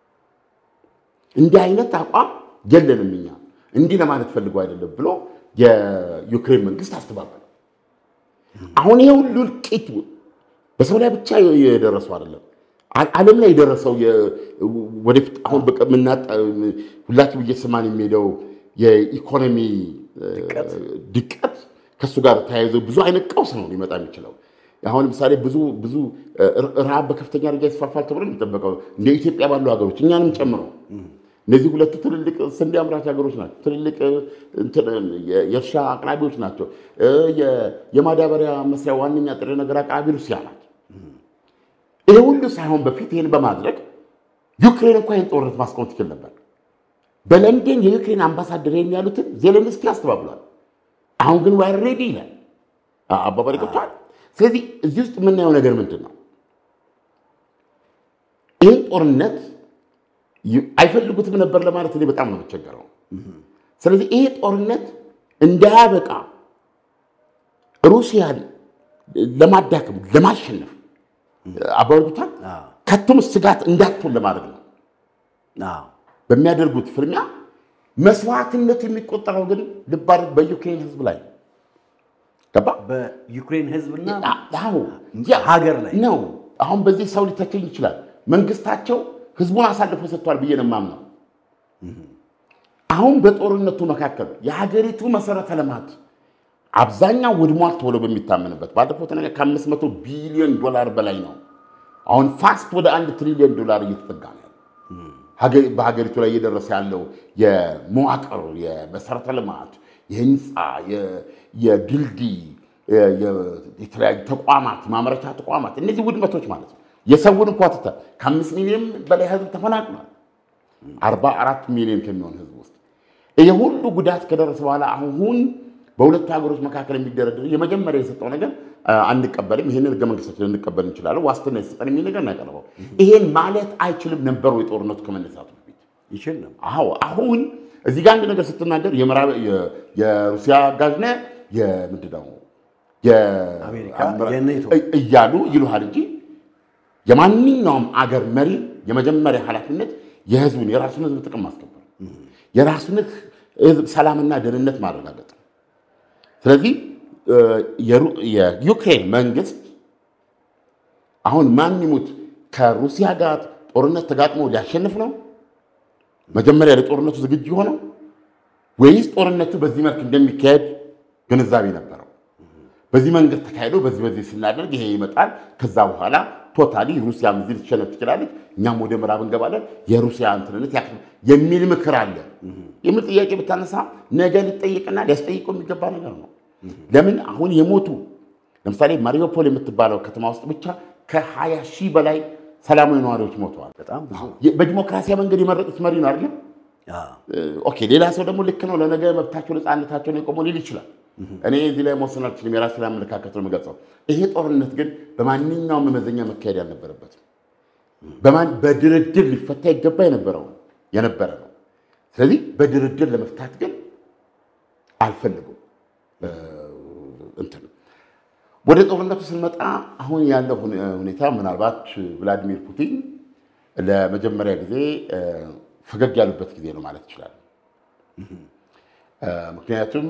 እንዲህ አይነት አቋም የለንም እኛ እንዲህ ለማለት ፈልገው አይደለም ብሎ የዩክሬን መንግስት አስተባበለ። አሁን ይሄ ሁሉ እልቂት በሰው ላይ ብቻ የደረሰው አይደለም፣ አ- ዓለም ላይ የደረሰው የ- ወደፊት አሁን በቃ የምናጣ- ሁላችንም እየሰማን የሚሄደው የኢኮኖሚ እ፣ ድቀት ከእሱ ጋር ተያይዞ ብዙ አይነት ቀውስ ነው ሊመጣ የሚችለው። አሁን ለምሳሌ ብዙ ብዙ እ፣ ረሃብ በከፍተኛ ደረጃ ይስፋፋል ተብሎ የሚጠበቀው እንደ ኢትዮጵያ ባሉ ሀገሮች እኛንም ጨምሮ እነዚህ ሁለቱ ትልልቅ ስንዴ አምራች ሀገሮች ናቸው። ትልልቅ እንትን የ- የእርሻ አቅራቢዎች ናቸው። እ፣ የ- የማዳበሪያ መስሪያ ዋነኛ ጥሬ ነገር አቅራቢ ሩሲያ ናት። ይሄ ሁሉ ሳይሆን በፊት ይህን በማድረግ ዩክሬን እንኳ ይህን ጦርነት ማስቆም ትችል ነበር። በለንደን የዩክሬን አምባሳደር ይህን ያሉትን ዜሌንስኪ አስተባብሏል። አሁን ግን ዋይ ሬዲ ይላል አባባል ገብቷል። ስለዚህ እዚህ ውስጥ የምናየው ነገር ምንድን ነው? ይህን ጦርነት ዩ- አይፈልጉትም ነበር ለማለት እኔ በጣም ነው የምቸገረው። ስለዚህ ይሄ ጦርነት እንዳያበቃ ሩሲያን ለማዳከም ለማሸነፍ አባወርጉታል አዎ። ከቶም ስጋት እንዳትሆን ለማድረግ ነው አዎ። በሚያደርጉት ፍልሚያ መስዋዕትነት የሚቆጠረው ግን ልብ አድርግ በዩክሬን ሕዝብ ላይ ነው። ገባ በዩክሬን ህዝብና አዎ ሀገር ላይ ነው። አሁን በዚህ ሰው ሊተቸኝ ይችላል። መንግስታቸው ህዝቡን አሳልፎ ሰጥቷል ብዬ ነው የማምነው። አሁን በጦርነቱ መካከል የሀገሪቱ መሰረተ ልማት አብዛኛው ውድሟል ተብሎ በሚታመንበት ባለፈው ተነገ ከአምስት መቶ ቢሊዮን ዶላር በላይ ነው። አሁን ፋስት ወደ አንድ ትሪሊዮን ዶላር እየተጠጋ ነው ያለው። ሀገ- በሀገሪቱ ላይ እየደረሰ ያለው የመዋቅር የመሰረተ ልማት የህንፃ የ- የድልድይ የ- የ- የተለያዩ ተቋማት ማምረቻ ተቋማት እነዚህ ውድመቶች ማለት ነው። የሰውን እንኳ ትተህ ከአምስት ሚሊዮን በላይ ህዝብ ተፈናቅሏል። አርባ አራት ሚሊዮን ከሚሆን ህዝብ ውስጥ ይህ ሁሉ ጉዳት ከደረሰ በኋላ አሁን በሁለቱ ሀገሮች መካከል የሚደረደር የመጀመሪያ የሰጠው ነገር አ፣ አንቀበልም፣ ይህንን ህገ መንግስታችን ልንቀበል እንችላለን፣ ዋስትና የሰጠን የሚል ነገር ነው ያቀረበው። ይሄን ማለት አይችልም ነበሩ የጦርነቱ ከመነሳቱ በፊት። ይችል ነው። አዎ አሁን እዚህ ጋር አንድ ነገር ስትናገር የምዕራብ የ- የሩሲያ አጋዥ ነህ የምንድን ነው አሜሪካ፣ የአምራ- የኔቶ። እ- እያሉ ይሉሃል እንጂ የማንኛውም አገር መሪ የመጀመሪያ ኃላፊነት የህዝቡን የራሱን ህዝብ ጥቅም ማስከበር የራሱን ህዝብ ሰላምና ደህንነት ማረጋገጥ ነው። ስለዚህ እ፣ የሩ- የዩክሬን መንግስት አሁን ማን ይሙት ከሩሲያ ጋር ጦርነት ተጋጥሞ ሊያሸንፍ ነው መጀመሪያ ለጦርነቱ ዝግጁ የሆነው ወይስ ጦርነቱ በዚህ መልክ እንደሚካሄድ ግንዛቤ ነበረው? በዚህ መንገድ ተካሂዶ በዚህ በዚህ ስናደርግ ይሄ ይመጣል፣ ከዛ በኋላ ቶታሊ ሩሲያ እዚህ ልትሸነፍ ትችላለች፣ እኛም ወደ ምዕራብ እንገባለን፣ የሩሲያ እንትንነት ያክ የሚል ምክር አለ የሚል ጥያቄ ብታነሳ ነገ ሊጠይቅና ሊያስጠይቀው የሚገባ ነገር ነው። ለምን አሁን የሞቱ ለምሳሌ ማሪዮፖል የምትባለው ከተማ ውስጥ ብቻ ከ20 ሺህ በላይ ሰላማዊ ነዋሪዎች ሞተዋል። በጣም ብዙ በዲሞክራሲያዊ መንገድ የመረጡት መሪ ነው አይደለም? አዎ። ኦኬ ሌላ ሰው ደግሞ ልክ ነው ለነገ መብታቸው ነፃነታቸውን የቆመው ሊል ይችላል። እኔ እዚህ ላይ መወሰን አልችልም። የራሴን አመለካከት ነው የምገልጸው። ይሄ ጦርነት ግን በማንኛውም መመዘኛ መካሄድ አልነበረበትም። በማን በድርድር ሊፈታ ይገባ የነበረው የነበረ ነው። ስለዚህ በድርድር ለመፍታት ግን አልፈልጉም። እንትን ወደ ጦርነቱ ስንመጣ አሁን ያለው ሁኔታ ምናልባት ቭላዲሚር ፑቲን ለመጀመሪያ ጊዜ ፈገግ ያሉበት ጊዜ ነው ማለት ይችላል። ምክንያቱም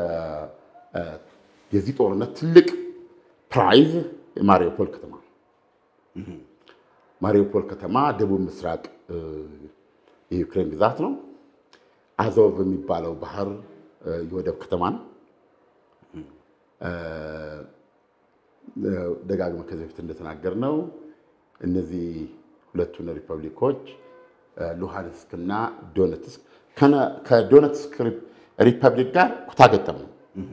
የዚህ ጦርነት ትልቅ ፕራይዝ የማሪዮፖል ከተማ ማሪዮፖል ከተማ ደቡብ ምስራቅ የዩክሬን ግዛት ነው። አዞቭ የሚባለው ባህር የወደብ ከተማ ነው። ደጋግመ ከዚህ በፊት እንደተናገርነው እነዚህ ሁለቱን ሪፐብሊኮች ሉሃንስክ እና ዶነትስክ ከዶነትስክ ሪፐብሊክ ጋር ኩታገጠም ነው።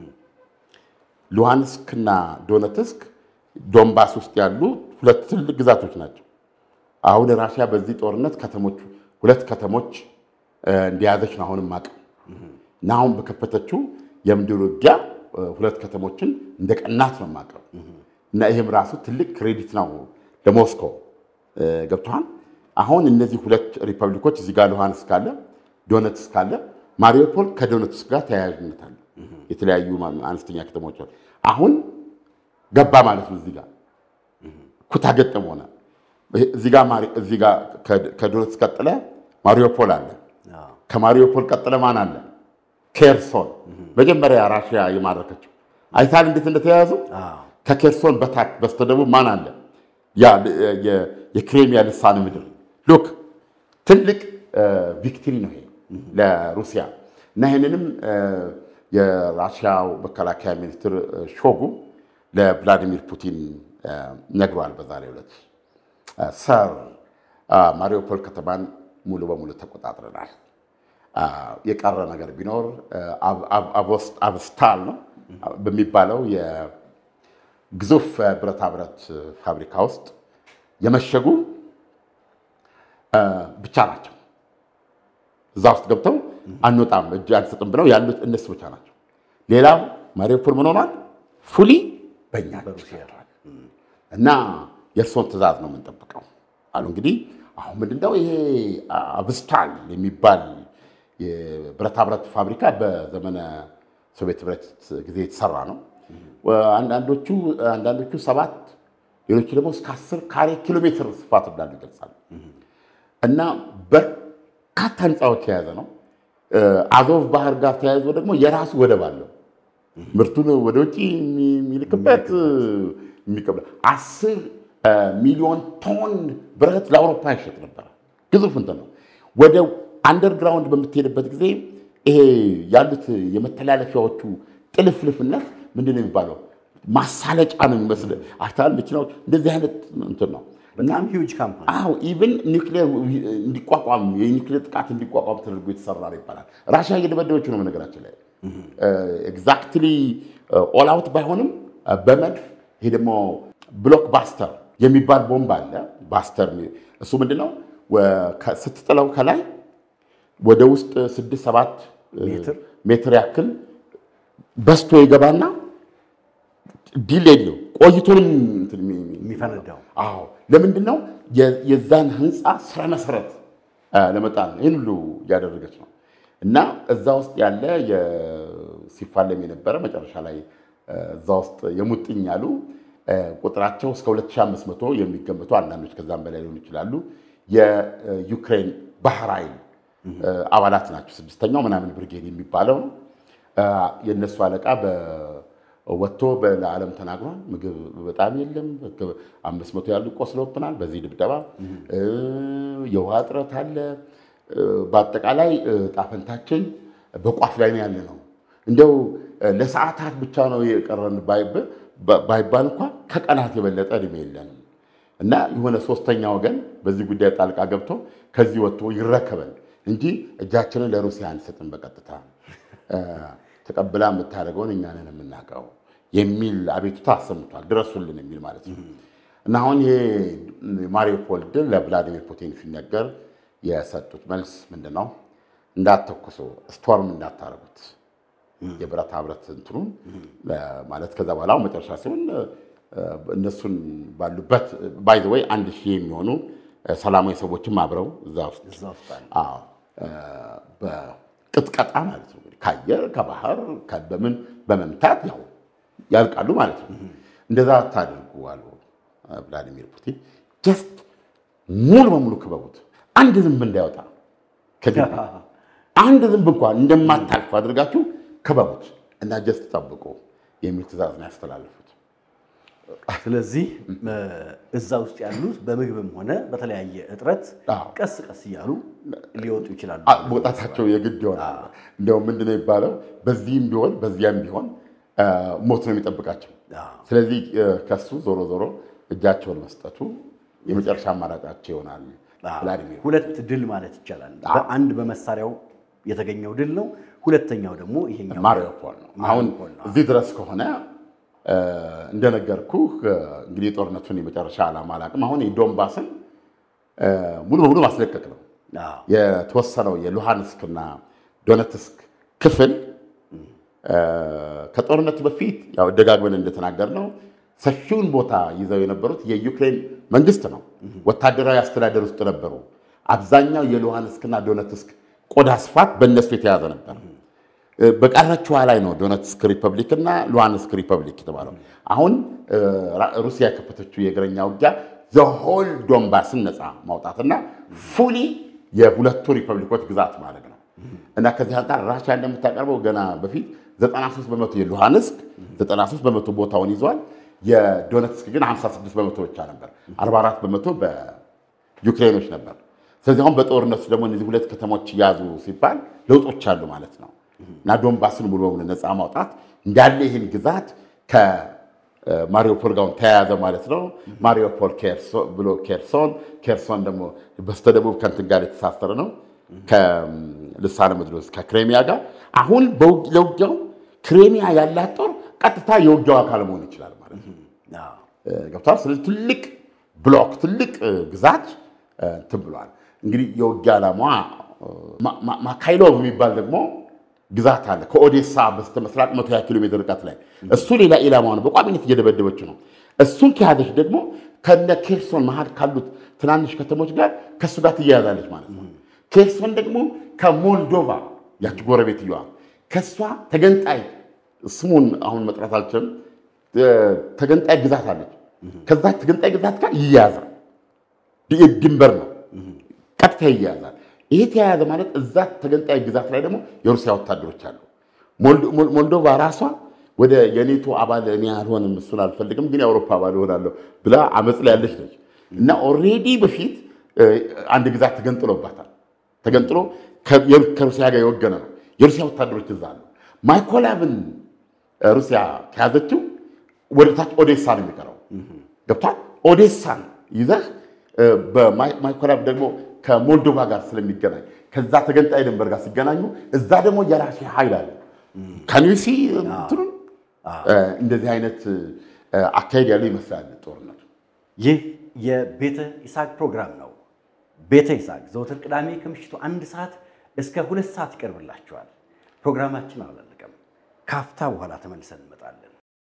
ሉሃንስክ እና ዶነትስክ ዶንባስ ውስጥ ያሉ ሁለት ትልቅ ግዛቶች ናቸው። አሁን ራሽያ በዚህ ጦርነት ከተሞች ሁለት ከተሞች እንደያዘች ነው አሁንም አቅም እና አሁን በከፈተችው የምድር ውጊያ ሁለት ከተሞችን እንደ ቀናት ነው የማውቀው እና ይህም ራሱ ትልቅ ክሬዲት ነው ለሞስኮ ገብተዋል። አሁን እነዚህ ሁለት ሪፐብሊኮች እዚህ ጋር ሉሃንስክ አለ፣ ዶነትስክ አለ። ማሪዮፖል ከዶነትስክ ጋር ተያያዥነት አለ። የተለያዩ አነስተኛ ከተሞች አሉ። አሁን ገባ ማለት ነው። እዚህ ጋር ኩታ ገጠም ሆነ። እዚህ ጋር ከዶነትስክ ቀጥለ ማሪዮፖል አለ። ከማሪዮፖል ቀጥለ ማን አለ? ኬርሶን መጀመሪያ ራሽያ የማረከችው አይታል እንዴት እንደተያያዙ። ከኬርሶን በታች በስተደቡብ ማን አለ? የክሬሚያ ልሳነ ምድር ሉክ ትልቅ ቪክትሪ ነው ይሄ ለሩሲያ እና ይህንንም የራሽያው መከላከያ ሚኒስትር ሾጉ ለቭላዲሚር ፑቲን ነግሯል። በዛሬው ዕለት ሰር ማሪዮፖል ከተማን ሙሉ በሙሉ ተቆጣጥረናል። የቀረ ነገር ቢኖር አብስታል ነው በሚባለው የግዙፍ ብረታ ብረት ፋብሪካ ውስጥ የመሸጉ ብቻ ናቸው። እዛ ውስጥ ገብተው አንወጣም እጅ አንሰጥም ብለው ያሉት እነሱ ብቻ ናቸው። ሌላው ማሪዮፖል ምን ሆኗል? ፉሊ በእኛ እና የእርስዎን ትዕዛዝ ነው የምንጠብቀው አሉ። እንግዲህ አሁን ምንድነው ይሄ አብስታል የሚባል የብረታ ብረት ፋብሪካ በዘመነ ሶቪየት ህብረት ጊዜ የተሰራ ነው። አንዳንዶቹ አንዳንዶቹ ሰባት ሌሎቹ ደግሞ እስከ አስር ካሬ ኪሎ ሜትር ስፋት እንዳሉ ይገልጻሉ። እና በርካታ ህንፃዎች የያዘ ነው። አዞቭ ባህር ጋር ተያይዞ ደግሞ የራሱ ወደብ አለው። ምርቱን ወደ ውጭ የሚልክበት የሚቀበል አስር ሚሊዮን ቶን ብረት ለአውሮፓ ይሸጥ ነበረ። ግዙፍ እንትን ነው። ወደ አንደርግራውንድ በምትሄድበት ጊዜ ይሄ ያሉት የመተላለፊያዎቹ ጥልፍልፍነት ምንድን ነው የሚባለው? ማሳለጫ ነው የሚመስል አክታል መኪናዎች እንደዚህ አይነት እንትን ነው። በጣም ሂውጅ ካምፓኒ አዎ ኢቭን ኒውክሌር እንዲቋቋም የኒውክሌር ጥቃት እንዲቋቋም ተደርጎ የተሰራ ነው ይባላል። ራሽያ እየደበደበችው ነው በነገራችን ላይ ኤግዛክትሊ ኦል አውት ባይሆንም በመድፍ ይሄ ደግሞ ብሎክ ባስተር የሚባል ቦምብ አለ። ባስተር እሱ ምንድነው ስትጥለው ከላይ ወደ ውስጥ ስድስት ሰባት ሜትር ያክል በስቶ ይገባና ዲሌድ ነው ቆይቶንም የሚፈነዳው አዎ ለምንድን ነው የዛን ህንፃ ስረ መሰረት ለመጣል ነው ይህን ሁሉ እያደረገች ነው እና እዛ ውስጥ ያለ ሲፋለም የነበረ መጨረሻ ላይ እዛ ውስጥ የሙጥኝ ያሉ ቁጥራቸው እስከ 2500 የሚገመቱ አንዳንዶች ከዛም በላይ ሊሆኑ ይችላሉ የዩክሬን ባህር ኃይል አባላት ናቸው ስድስተኛው ምናምን ብርጌድ የሚባለው ነው የእነሱ አለቃ ወጥቶ ለዓለም ተናግሯል። ምግብ በጣም የለም፣ አምስት መቶ ያሉ ቆስለውብናል በዚህ ድብደባ፣ የውሃ እጥረት አለ። በአጠቃላይ ጣፈንታችን በቋፍ ላይ ነው ያለ ነው። እንደው ለሰዓታት ብቻ ነው የቀረን ባይባል እንኳ ከቀናት የበለጠ እድሜ የለንም እና የሆነ ሶስተኛ ወገን በዚህ ጉዳይ ጣልቃ ገብቶ ከዚህ ወጥቶ ይረከበን እንጂ እጃችንን ለሩሲያ አንሰጥም በቀጥታ ተቀብላ የምታደርገውን እኛንን የምናውቀው የሚል አቤቱታ አሰምቷል። ድረሱልን የሚል ማለት ነው። እና አሁን ይሄ ማሪዮፖል ድል ለቭላዲሚር ፑቲን ሲነገር የሰጡት መልስ ምንድን ነው? እንዳትተኩሱ፣ ስቶርም እንዳታረጉት የብረታ ብረት እንትኑን ማለት ከዛ በኋላ መጨረሻ ሲሆን እነሱን ባሉበት ባይ ዘ ወይ አንድ ሺህ የሚሆኑ ሰላማዊ ሰዎችም አብረው እዛ ውስጥ ቅጥቀጣ ማለት ነው። ከአየር ከባህር በምን በመምታት ያው ያልቃሉ ማለት ነው። እንደዛ አታድርጉ አሉ ቭላዲሚር ፑቲን። ጀስት ሙሉ በሙሉ ክበቡት፣ አንድ ዝንብ እንዳይወጣ ከግቢ አንድ ዝንብ እንኳን እንደማታልፍ አድርጋችሁ ክበቡት እና ጀስት ጠብቁ የሚል ትእዛዝ ነው ያስተላለፉት። ስለዚህ እዛ ውስጥ ያሉት በምግብም ሆነ በተለያየ እጥረት አዎ። ቀስ ቀስ እያሉ ሊወጡ ይችላሉ። አ- መውጣታቸው የግድ ይሆናል። እንዲያውም ምንድነው የሚባለው? በዚህም ቢሆን በዚያም ቢሆን አ፣ ሞት ነው የሚጠብቃቸው። አዎ። ስለዚህ አ፣ ከሱ ዞሮ ዞሮ እጃቸውን መስጠቱ የመጨረሻ አማራጫቸው ይሆናል። ቭላዲሚር ሁለት ድል ማለት ይቻላል። በአንድ በመሳሪያው የተገኘው ድል ነው። ሁለተኛው ደግሞ ይሄኛው ማሪዮፖል ነው። አሁን ማሪዮፖል ነው። እዚህ ድረስ ከሆነ አ፣ እንደነገርኩህ አ፣ እንግዲህ የጦርነቱን የመጨረሻ ዓላማ አላውቅም። አሁን የዶንባስን አ፣ ሙሉ በሙሉ ማስለቀቅ ነው። አዎ። የተወሰነው የሉሃንስክና ዶነትስክ ክፍል አ፣ ከጦርነቱ በፊት ያው ደጋግመን እንደተናገርነው ሰፊውን ቦታ ይዘው የነበሩት የዩክሬን መንግስት ነው። ወታደራዊ አስተዳደር ውስጥ ነበሩ። አብዛኛው የሉሃንስክና ዶነትስክ ቆዳ ስፋት በእነሱ የተያዘ ነበር። እ፣ በቀረችዋ ላይ ነው ዶነትስክ ሪፐብሊክ እና ሉሃንስክ ሪፐብሊክ የተባለው። አሁን እ፣ ራ- ሩሲያ የከፈተችው የእግረኛ ውጊያ ዘሆል ዶንባስን ነፃ ማውጣትና ፉሊ የሁለቱ ሪፐብሊኮች ግዛት ማለት ነው። እና ከዚህ አንጻር ራሽያ እንደምታቀርበው ገና በፊት 93 በመቶ የሉሃንስክ 93 በመቶ ቦታውን ይዟል። የዶነትስክ ግን 56 በመቶ ብቻ ነበር። 44 በመቶ በዩክሬኖች ነበር። ስለዚህ አሁን በጦርነቱ ደግሞ እነዚህ ሁለት ከተሞች ያዙ ሲባል ለውጦች አሉ ማለት ነው እና ዶንባስን ሙሉ በሙሉ ነፃ ማውጣት እንዳለ ይህን ግዛት ከማሪዮፖል ጋር ተያያዘ ማለት ነው። ማሪዮፖል ኬርሶ- ብሎ ኬርሶን፣ ኬርሶን ደግሞ በስተደቡብ ከንትን ጋር የተሳሰረ ነው ከልሳነ ምድር ውስጥ ከክሬሚያ ጋር አሁን በውግ- ለውጊያው ክሬሚያ ያላት ጦር ቀጥታ የውጊያው አካል መሆን ይችላል ማለት ነው። አዎ። ገብቷል። ስለዚህ ትልቅ ብሎክ ትልቅ እ፣ ግዛት እ፣ እንትን ብሏል። እንግዲህ የውጊያ ዓላማ ማ- ማ- ማካይሎቭ የሚባል ደግሞ ግዛት አለ ከኦዴሳ በስተ ምስራቅ 120 ኪሎ ሜትር ርቀት ላይ እሱ ሌላ ኢላማ ነው። በቋሚነት እየደበደበች ነው። እሱን ከያዘች ደግሞ ከነ ኬርሶን መሀል ካሉት ትናንሽ ከተሞች ጋር ከእሱ ጋር ትያያዛለች ማለት ነው። ኬርሶን ደግሞ ከሞልዶቫ ያቺ ጎረቤትየዋ ከእሷ ተገንጣይ ስሙን አሁን መጥራት አልችልም ተገንጣይ ግዛት አለች። ከዛ ተገንጣይ ግዛት ጋር ይያያዛል። ድ- ድንበር ነው፣ ቀጥታ ይያያዛል። ይሄ ተያያዘ ማለት እዛ ተገንጣይ ግዛት ላይ ደግሞ የሩሲያ ወታደሮች አሉ። ሞልዶ- ሞል- ሞልዶቫ ራሷ ወደ የኔቶ አባል እኔ አልሆንም እሱን አልፈልግም፣ ግን የአውሮፓ አባል እሆናለሁ ብላ አመፅ ላይ ያለች ነች እና ኦልሬዲ በፊት እ፣ አንድ ግዛት ተገንጥሎባታል። ተገንጥሎ ከ- የሩ- ከሩሲያ ጋር የወገነ ነው። የሩሲያ ወታደሮች እዛ አሉ። ማይኮላቭን እ፣ ሩሲያ ከያዘችው ወደ ታች ኦዴሳ ነው የሚቀረው። ገብቷል። ኦዴሳን ይዘህ እ፣ በማይኮላቭ ደግሞ ከሞልዶቫ ጋር ስለሚገናኝ ከዛ ተገንጣይ ድንበር ጋር ሲገናኙ እዛ ደግሞ የራሽያ ኃይል አለ። ከኒሲ እንትኑን እ፣ እንደዚህ አይነት እ፣ አካሄድ ያለው ይመስላል ጦርነቱ። ይህ የቤተ ይስሐቅ ፕሮግራም ነው። ቤተ ይስሐቅ ዘወትር ቅዳሜ ከምሽቱ አንድ ሰዓት እስከ ሁለት ሰዓት ይቀርብላችኋል። ፕሮግራማችን አላለቀም። ካፍታ በኋላ ተመልሰን እንመጣለን።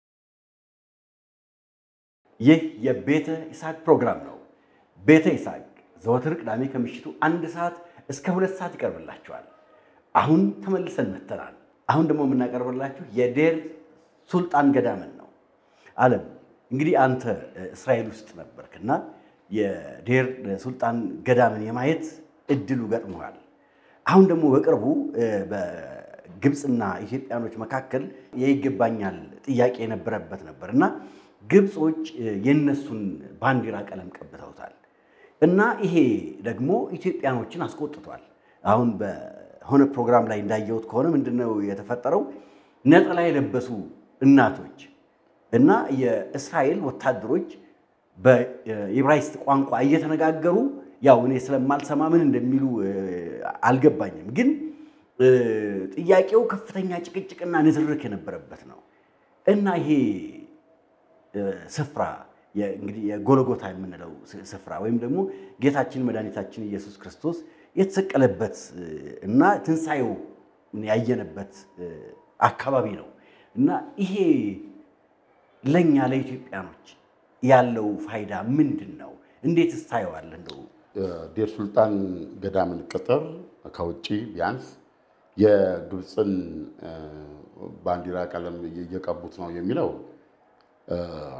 ይህ የቤተ ይስሐቅ ፕሮግራም ነው። ቤተ ይስሐቅ ዘወትር ቅዳሜ ከምሽቱ አንድ ሰዓት እስከ ሁለት ሰዓት ይቀርብላችኋል። አሁን ተመልሰን መጥተናል። አሁን ደግሞ የምናቀርብላችሁ የዴር ሱልጣን ገዳምን ነው። አለም እንግዲህ አንተ እ፣ እስራኤል ውስጥ ነበርክና የዴር ሱልጣን ገዳምን የማየት እድሉ ገጥሞሃል። አሁን ደግሞ በቅርቡ እ፣ በግብፅና ኢትዮጵያኖች መካከል የይገባኛል ጥያቄ የነበረበት ነበር እና ግብፆች እ፣ የነሱን ባንዲራ ቀለም ቀብተውታል እና ይሄ ደግሞ ኢትዮጵያኖችን አስቆጥቷል። አሁን በሆነ ፕሮግራም ላይ እንዳየሁት ከሆነ ምንድነው የተፈጠረው? ነጠላ የለበሱ እናቶች እና የእስራኤል ወታደሮች በኢብራይስጥ ቋንቋ እየተነጋገሩ ያው እኔ ስለማልሰማ ምን እንደሚሉ እ፣ አልገባኝም፣ ግን እ፣ ጥያቄው ከፍተኛ ጭቅጭቅና ንትርክ የነበረበት ነው እና ይሄ እ፣ ስፍራ የ- እንግዲህ የጎልጎታ የምንለው ስ- ስፍራ ወይም ደግሞ ጌታችን መድኃኒታችን ኢየሱስ ክርስቶስ የተሰቀለበት እ፣ እና ትንሣኤው ያየነበት እ፣ አካባቢ ነው እና ይሄ ለእኛ ለኢትዮጵያኖች ያለው ፋይዳ ምንድን ነው? እንዴት ስታየዋለህ? እንደው ዴር ሱልጣን ገዳምን ቅጥር ከውጭ ቢያንስ የግብፅን እ፣ ባንዲራ ቀለም እየቀቡት ነው የሚለው እ፣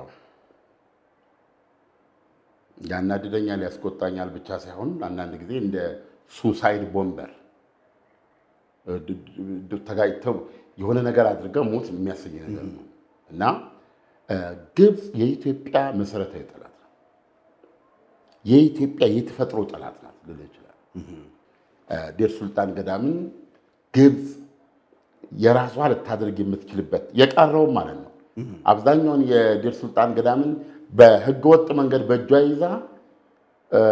ያናድደኛል፣ ያስቆጣኛል ብቻ ሳይሆን አንዳንድ ጊዜ እንደ ሱሳይድ ቦምበር እ፣ ድ- ድ- ተጋጭተው የሆነ ነገር አድርገው ሞት የሚያሰኝ ነገር ነው እና እ፣ ግብፅ የኢትዮጵያ መሰረታዊ ጠላት ነው። የኢትዮጵያ የተፈጥሮ ጠላት ናት ልል ይችላል። ዴር ሱልጣን ገዳምን ግብፅ የራሷ ልታደርግ የምትችልበት የቀረውም ማለት ነው። አብዛኛውን የዴር ሱልጣን ገዳምን በህገወጥ መንገድ በእጇ ይዛ እ፣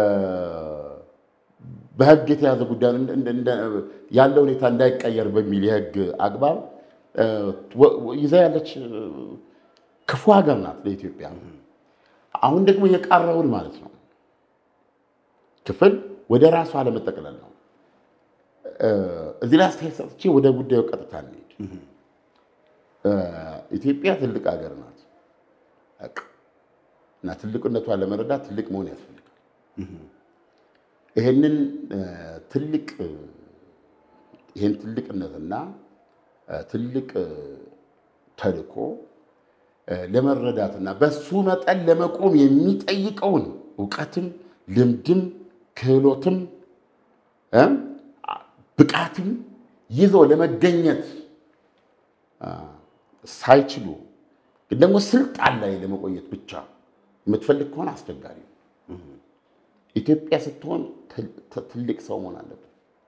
በህግ የተያዘ ጉዳይ እንደ- እንደ- እንደ- ያለ ሁኔታ እንዳይቀየር በሚል የህግ አግባብ እ፣ ወ- ወ- ይዛ ያለች እ፣ ክፉ ሀገር ናት ለኢትዮጵያ። አሁን ደግሞ የቀረውን ማለት ነው ክፍል ወደ ራሷ ለመጠቅለል ነው። እ፣ እዚህ ላይ አስተያየት ሰጥቼ ወደ ጉዳዩ ቀጥታ እንሂድ። እ፣ ኢትዮጵያ ትልቅ ሀገር ናት በቃ። እና ትልቅነቷን ለመረዳት ትልቅ መሆን ያስፈልጋል። ይሄንን እ፣ ትልቅ እ፣ ይሄን ትልቅነትና እ፣ ትልቅ እ፣ ተልዕኮ እ፣ ለመረዳትና በሱ መጠን ለመቆም የሚጠይቀውን እውቀትም ልምድም ክህሎትም እ፣ ብቃትም ይዞ ለመገኘት አ፣ ሳይችሉ ግን ደግሞ ስልጣን ላይ ለመቆየት ብቻ የምትፈልግ ከሆነ አስቸጋሪ ነው። ኢትዮጵያ ስትሆን ትል- ት- ትልቅ ሰው መሆን አለበት።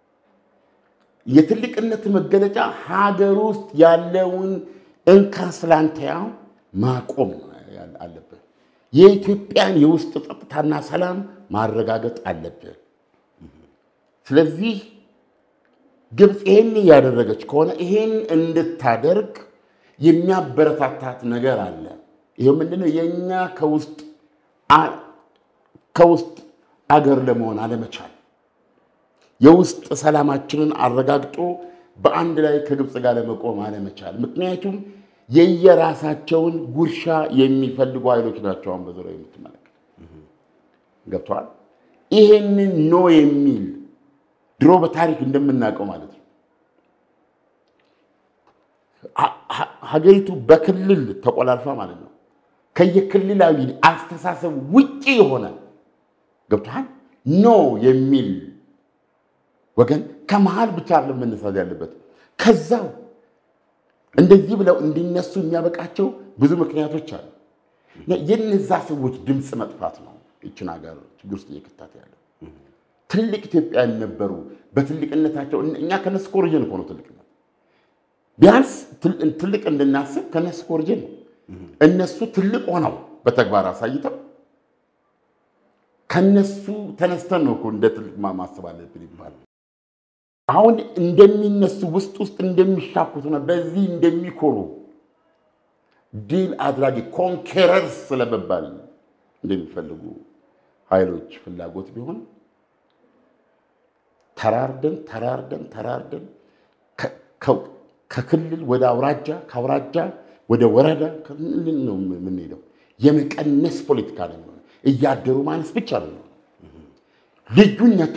የትልቅነት መገለጫ ሀገር ውስጥ ያለውን እንካስላንተያ ማቆም ነው ያ- አለብህ። የኢትዮጵያን የውስጥ ጸጥታና ሰላም ማረጋገጥ አለብህ። ስለዚህ ግብፅ ይህን እያደረገች ከሆነ ይሄን እንድታደርግ የሚያበረታታት ነገር አለ። ይሄው ምንድነው? የእኛ ከውስጥ አ- ከውስጥ አገር ለመሆን አለመቻል፣ የውስጥ ሰላማችንን አረጋግጦ በአንድ ላይ ከግብፅ ጋር ለመቆም አለመቻል። ምክንያቱም የየራሳቸውን ጉርሻ የሚፈልጉ ኃይሎች ናቸው። አሁን በዙሪያው የምትመለከት ገብተዋል። ይሄንን ኖ የሚል ድሮ በታሪክ እንደምናውቀው ማለት ነው ሀ- ሀ- ሀገሪቱ በክልል ተቆላልፋ ማለት ነው ከየክልላዊ አስተሳሰብ ውጪ የሆነ ገብቶሃል ኖ የሚል ወገን ከመሃል ብቻ አይደለም መነሳት ያለበት ከዛው እንደዚህ ብለው እንዲነሱ የሚያበቃቸው ብዙ ምክንያቶች አሉ። የነዛ ሰዎች ድምፅ መጥፋት ነው ይችን ሀገር ችግር ውስጥ እየከታት ያለው። ትልቅ ኢትዮጵያውያን ነበሩ። በትልቅነታቸው እኛ ከነሱ ኮርጀን እኮ ነው ትልቅነት ቢያንስ ትል- ትልቅ እንድናስብ ከነሱ ኮርጀን ነው። እነሱ ትልቅ ሆነው በተግባር አሳይተው ከነሱ ተነስተን ነው እኮ እንደ ትልቅ ማ- ማሰብ አለብን ይባላል። አሁን እንደሚነሱ ውስጥ ውስጥ እንደሚሻኩት ነው በዚህ እንደሚኮሩ ድል አድራጊ ኮንኬረርስ ስለመባል እንደሚፈልጉ ኃይሎች ፍላጎት ቢሆን ተራርደን ተራርደን ተራርደን ከ- ከ- ከክልል ወደ አውራጃ ከአውራጃ ወደ ወረዳ ከምን ነው የምንሄደው? የመቀነስ ፖለቲካ ነው የሚሆነው። እያደሩ ማነስ ብቻ ነው የሚሆነው። ልዩነቱ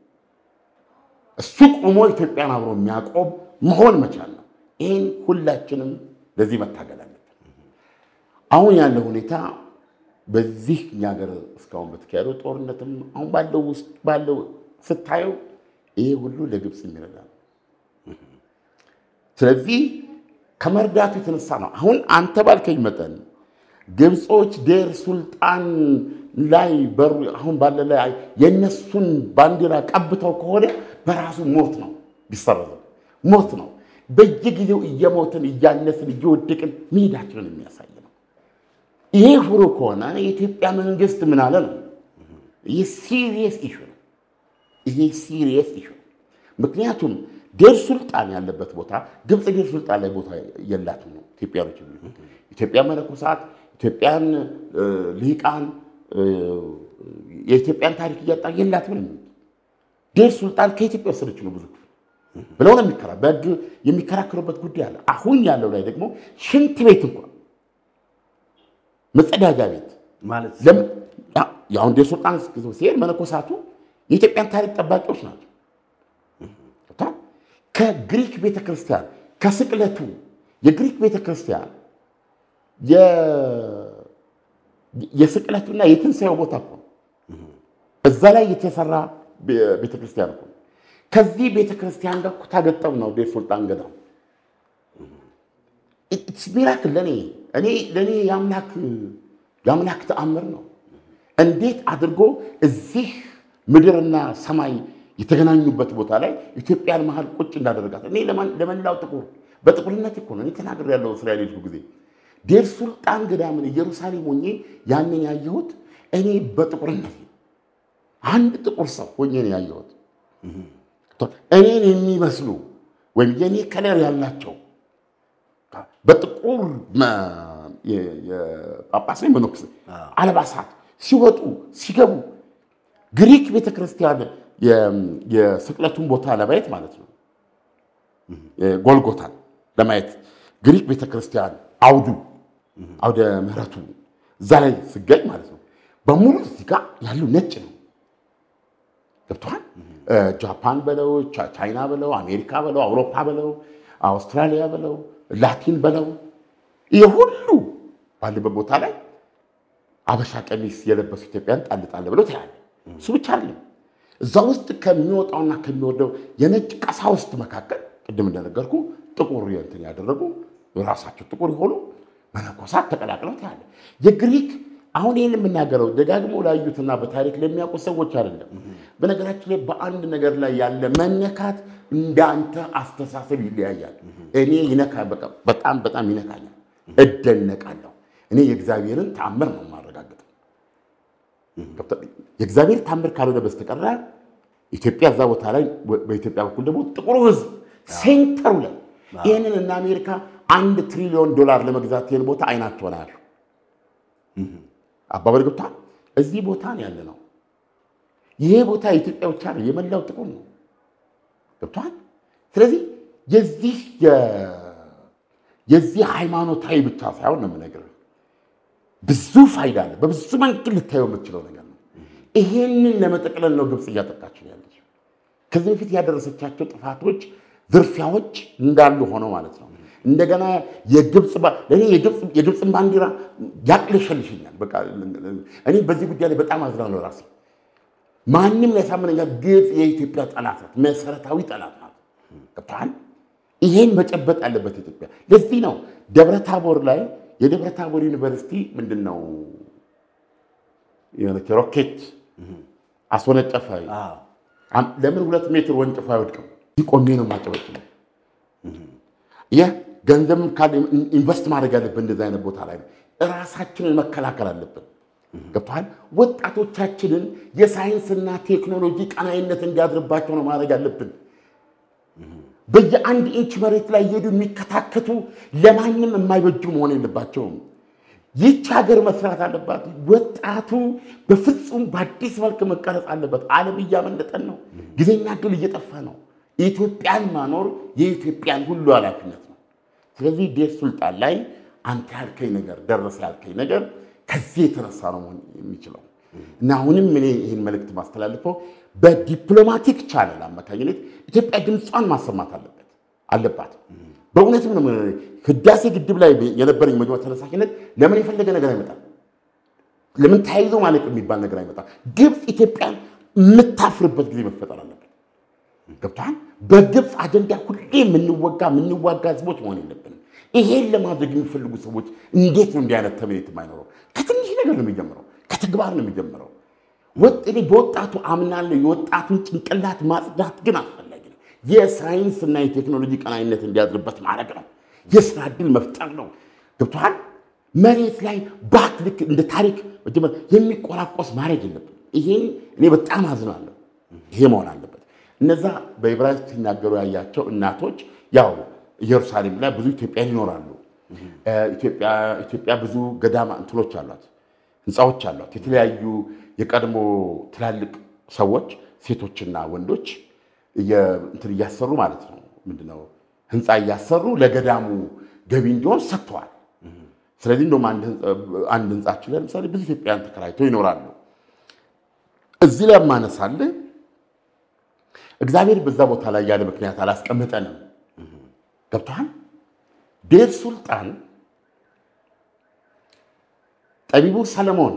እሱ ቆሞ ኢትዮጵያን አብሮ የሚያቆም መሆን መቻል ነው። ይህን ሁላችንም ለዚህ መታገል አለብን። አሁን ያለው ሁኔታ በዚህ እኛ ሀገር እስካሁን በተካሄደው ጦርነትም አሁን ባለው ውስጥ ባለው ስታየው ይሄ ሁሉ ለግብፅ የሚረዳ ነው። ስለዚህ ከመርዳቱ የተነሳ ነው። አሁን አንተ ባልከኝ መጠን ግብፆች ዴር ሱልጣን ላይ በሩ አሁን ባለ ላይ የእነሱን ባንዲራ ቀብተው ከሆነ በራሱ ሞት ነው፣ ቢሰረዘው ሞት ነው። በየጊዜው እየሞትን እያነስን እየወደቅን መሄዳችንን የሚያሳይ ነው። ይሄ ሁሉ ከሆነ የኢትዮጵያ መንግስት ምን አለ ነው? ይህ ሲሪየስ ኢሹ ነው። ይሄ ሲሪየስ ኢሹ ነው። ምክንያቱም ዴር ሱልጣን ያለበት ቦታ ግብፅ ዴር ሱልጣን ላይ ቦታ የላትም ነው ኢትዮጵያኖች የሚሉት። ኢትዮጵያ መነኮሳት፣ ኢትዮጵያን እ፣ ልሂቃን እ፣ የኢትዮጵያን ታሪክ እያጣ የላትም ነው የሚሉት። ዴር ሱልጣን ከኢትዮጵያ ወሰደች ነው ብዙ ክፍል ብለው ነው የሚከራ በህግ የሚከራከሩበት ጉዳይ አለ። አሁን ያለው ላይ ደግሞ ሽንት ቤት እንኳን መጸዳጃ ቤት ማለት ለምን ያ- የአሁን ዴር ሱልጣን ሲሄድ መነኮሳቱ የኢትዮጵያን ታሪክ ጠባቂዎች ናቸው። ገብቶሃል? ከግሪክ ቤተክርስቲያን ከስቅለቱ የግሪክ ቤተክርስቲያን የስቅለቱና የትንሣኤው ቦታ እኮ ነው። እዛ ላይ የተሰራ ቤተክርስቲያን እኮ ነው። ከዚህ ቤተክርስቲያን ጋር እኮ ታገጠም ነው ዴር ሱልጣን ገዳም ሚራክል ለእኔ እኔ ለእኔ የአምላክ የአምላክ ተአምር ነው። እንዴት አድርጎ እዚህ ምድርና ሰማይ የተገናኙበት ቦታ ላይ ኢትዮጵያን መሀል ቁጭ እንዳደረጋት እኔ ለመላው ጥቁር በጥቁርነት እኮ ነው እኔ ተናግር ያለው እስራኤል ሄድኩ ጊዜ ዴር ሱልጣን ገዳምን ኢየሩሳሌም ሆኜ ያንን ያየሁት እኔ በጥቁርነት አንድ ጥቁር ሰው ሆኜ ነው ያየሁት። እኔን የሚመስሉ ወይም የእኔ ከለር ያላቸው በጥቁር ጳጳስ ወይ መነኩሴ አልባሳት ሲወጡ ሲገቡ ግሪክ ቤተክርስቲያን የስቅለቱን ቦታ ለማየት ማለት ነው ጎልጎታን ለማየት ግሪክ ቤተክርስቲያን አውዱ አውደ ምሕረቱ እዛ ላይ ስገኝ ማለት ነው በሙሉ እዚህ ጋር ያሉ ነጭ ነው። ገብቶሃል? ጃፓን በለው ቻይና በለው አሜሪካ በለው አውሮፓ በለው አውስትራሊያ በለው ላቲን በለው ይህ ሁሉ ባለበት ቦታ ላይ አበሻ ቀሚስ የለበሱ ኢትዮጵያን ጣል ጣል ብለው ታያለ። እሱ ብቻ አይደለም። እዛ ውስጥ ከሚወጣውና ከሚወርደው የነጭ ቀሳውስት መካከል ቅድም እንደነገርኩ ጥቁር እንትን ያደረጉ ራሳቸው ጥቁር የሆኑ መነኮሳት ተቀላቅለው ታያለ። የግሪክ አሁን ይህን የምናገረው ደጋግሞ ላዩትና በታሪክ ለሚያውቁ ሰዎች አይደለም። በነገራችን ላይ በአንድ ነገር ላይ ያለ መነካት እንዳንተ አስተሳሰብ ይለያያል። እኔ ይነካ በጣም በጣም ይነካኛል፣ እደነቃለሁ። እኔ የእግዚአብሔርን ታምር ነው የማረጋግጠው። የእግዚአብሔር ታምር ካልሆነ በስተቀር ኢትዮጵያ እዛ ቦታ ላይ በኢትዮጵያ በኩል ደግሞ ጥቁሩ ሕዝብ ሴንተሩ ላይ ይህንን እና አሜሪካ አንድ ትሪሊዮን ዶላር ለመግዛት ይህን ቦታ አይናቸውን አያሉ አባባል ገብቷል። እዚህ ቦታ ነው ያለ ነው። ይሄ ቦታ የኢትዮጵያ ብቻ ነው፣ የመላው ጥቁር ነው። ገብቷል። ስለዚህ የዚህ የዚህ ሃይማኖታዊ ብቻ ሳይሆን ነው የምነግርህ፣ ብዙ ፋይዳ አለ። በብዙ መንገድ ልታየው የምትችለው ነገር ነው። ይሄንን ለመጠቅለል ነው ግብፅ እያጠቃችን ያለች። ከዚህ በፊት ያደረሰቻቸው ጥፋቶች፣ ዝርፊያዎች እንዳሉ ሆነው ማለት ነው። እንደገና የግብፅ ለእኔ የግብፅን ባንዲራ ያቅለሸልሽኛል። በቃ እኔ በዚህ ጉዳይ ላይ በጣም አዝናለሁ ራሴ ማንም ሊያሳምነኛ ግብፅ የኢትዮጵያ ጠላት ናት፣ መሰረታዊ ጠላት ናት። ገብቶሃል? ይሄን መጨበጥ ያለበት ኢትዮጵያ። ለዚህ ነው ደብረ ታቦር ላይ የደብረ ታቦር ዩኒቨርሲቲ ምንድን ነው የሆነች ሮኬት አስወነጨፈ። ለምን ሁለት ሜትር ወንጭፎ አይወድቅም? ቆሜ ነው ማጨበጭ ነው። ይህ ገንዘብ ካለ ኢንቨስት ማድረግ ያለብን እንደዚህ አይነት ቦታ ላይ ነው። ራሳችንን መከላከል አለብን። ገብቶሃል? ወጣቶቻችንን የሳይንስና ቴክኖሎጂ ቀናይነት እንዲያድርባቸው ነው ማድረግ ያለብን። በየአንድ ኢንች መሬት ላይ እየሄዱ የሚከታከቱ ለማንም የማይበጁ መሆን የለባቸውም። ይህች ሀገር መስራት አለባት። ወጣቱ በፍጹም በአዲስ መልክ መቀረጽ አለበት። ዓለም እያመለጠን ነው። ጊዜና እድል እየጠፋ ነው። ኢትዮጵያን ማኖር የኢትዮጵያን ሁሉ ኃላፊነት ነው። ስለዚህ ዴር ሱልጣን ላይ አንተ ያልከኝ ነገር ደረሰ ያልከኝ ነገር ከዚህ የተነሳ ነው መሆን የሚችለው እና አሁንም እኔ ይህን መልእክት ማስተላልፈው በዲፕሎማቲክ ቻነል አማካኝነት ኢትዮጵያ ድምጿን ማሰማት አለበት አለባት። በእውነትም ነው ህዳሴ ግድብ ላይ የነበረኝ መግባት ተነሳሽነት ለምን የፈለገ ነገር አይመጣም? ለምን ተያይዞ ማለቅ የሚባል ነገር አይመጣም? ግብፅ ኢትዮጵያን የምታፍርበት ጊዜ መፈጠር አለበት። ገብቶሃል? በግብፅ አጀንዳ ሁሌ የምንወጋ የምንዋጋ ህዝቦች መሆን የለብንም። ይሄን ለማድረግ የሚፈልጉ ሰዎች እንዴት ነው እንዲህ አይነት ተምኔት የማይኖረው? ከትንሽ ነገር ነው የሚጀምረው፣ ከተግባር ነው የሚጀምረው። እኔ በወጣቱ አምናለሁ። የወጣቱን ጭንቅላት ማጽዳት ግን አስፈላጊ ነው። የሳይንስ እና የቴክኖሎጂ ቀናይነት እንዲያድርበት ማድረግ ነው። የስራ ዕድል መፍጠር ነው። ገብቶሃል? መሬት ላይ ባት ልክ እንደ ታሪክ የሚቆራቆስ ማድረግ የለብን። ይሄን እኔ በጣም አዝናለሁ። ይሄ መሆን አለበት። እነዛ በዕብራይስጥ ሲናገሩ ያያቸው እናቶች ያው ኢየሩሳሌም ላይ ብዙ ኢትዮጵያን ይኖራሉ። ኢትዮጵያ ብዙ ገዳማ እንትኖች አሏት፣ ህንፃዎች አሏት። የተለያዩ የቀድሞ ትላልቅ ሰዎች ሴቶችና ወንዶች እንትን እያሰሩ ማለት ነው ምንድነው ህንፃ እያሰሩ ለገዳሙ ገቢ እንዲሆን ሰጥተዋል። ስለዚህ እንደውም አንድ ህንፃችን ላይ ለምሳሌ ብዙ ኢትዮጵያን ተከራይተው ይኖራሉ። እዚህ ላይ ማነሳልህ እግዚአብሔር በዛ ቦታ ላይ ያለ ምክንያት አላስቀምጠንም። ገብቶሃል? ዴር ሱልጣን ጠቢቡ ሰለሞን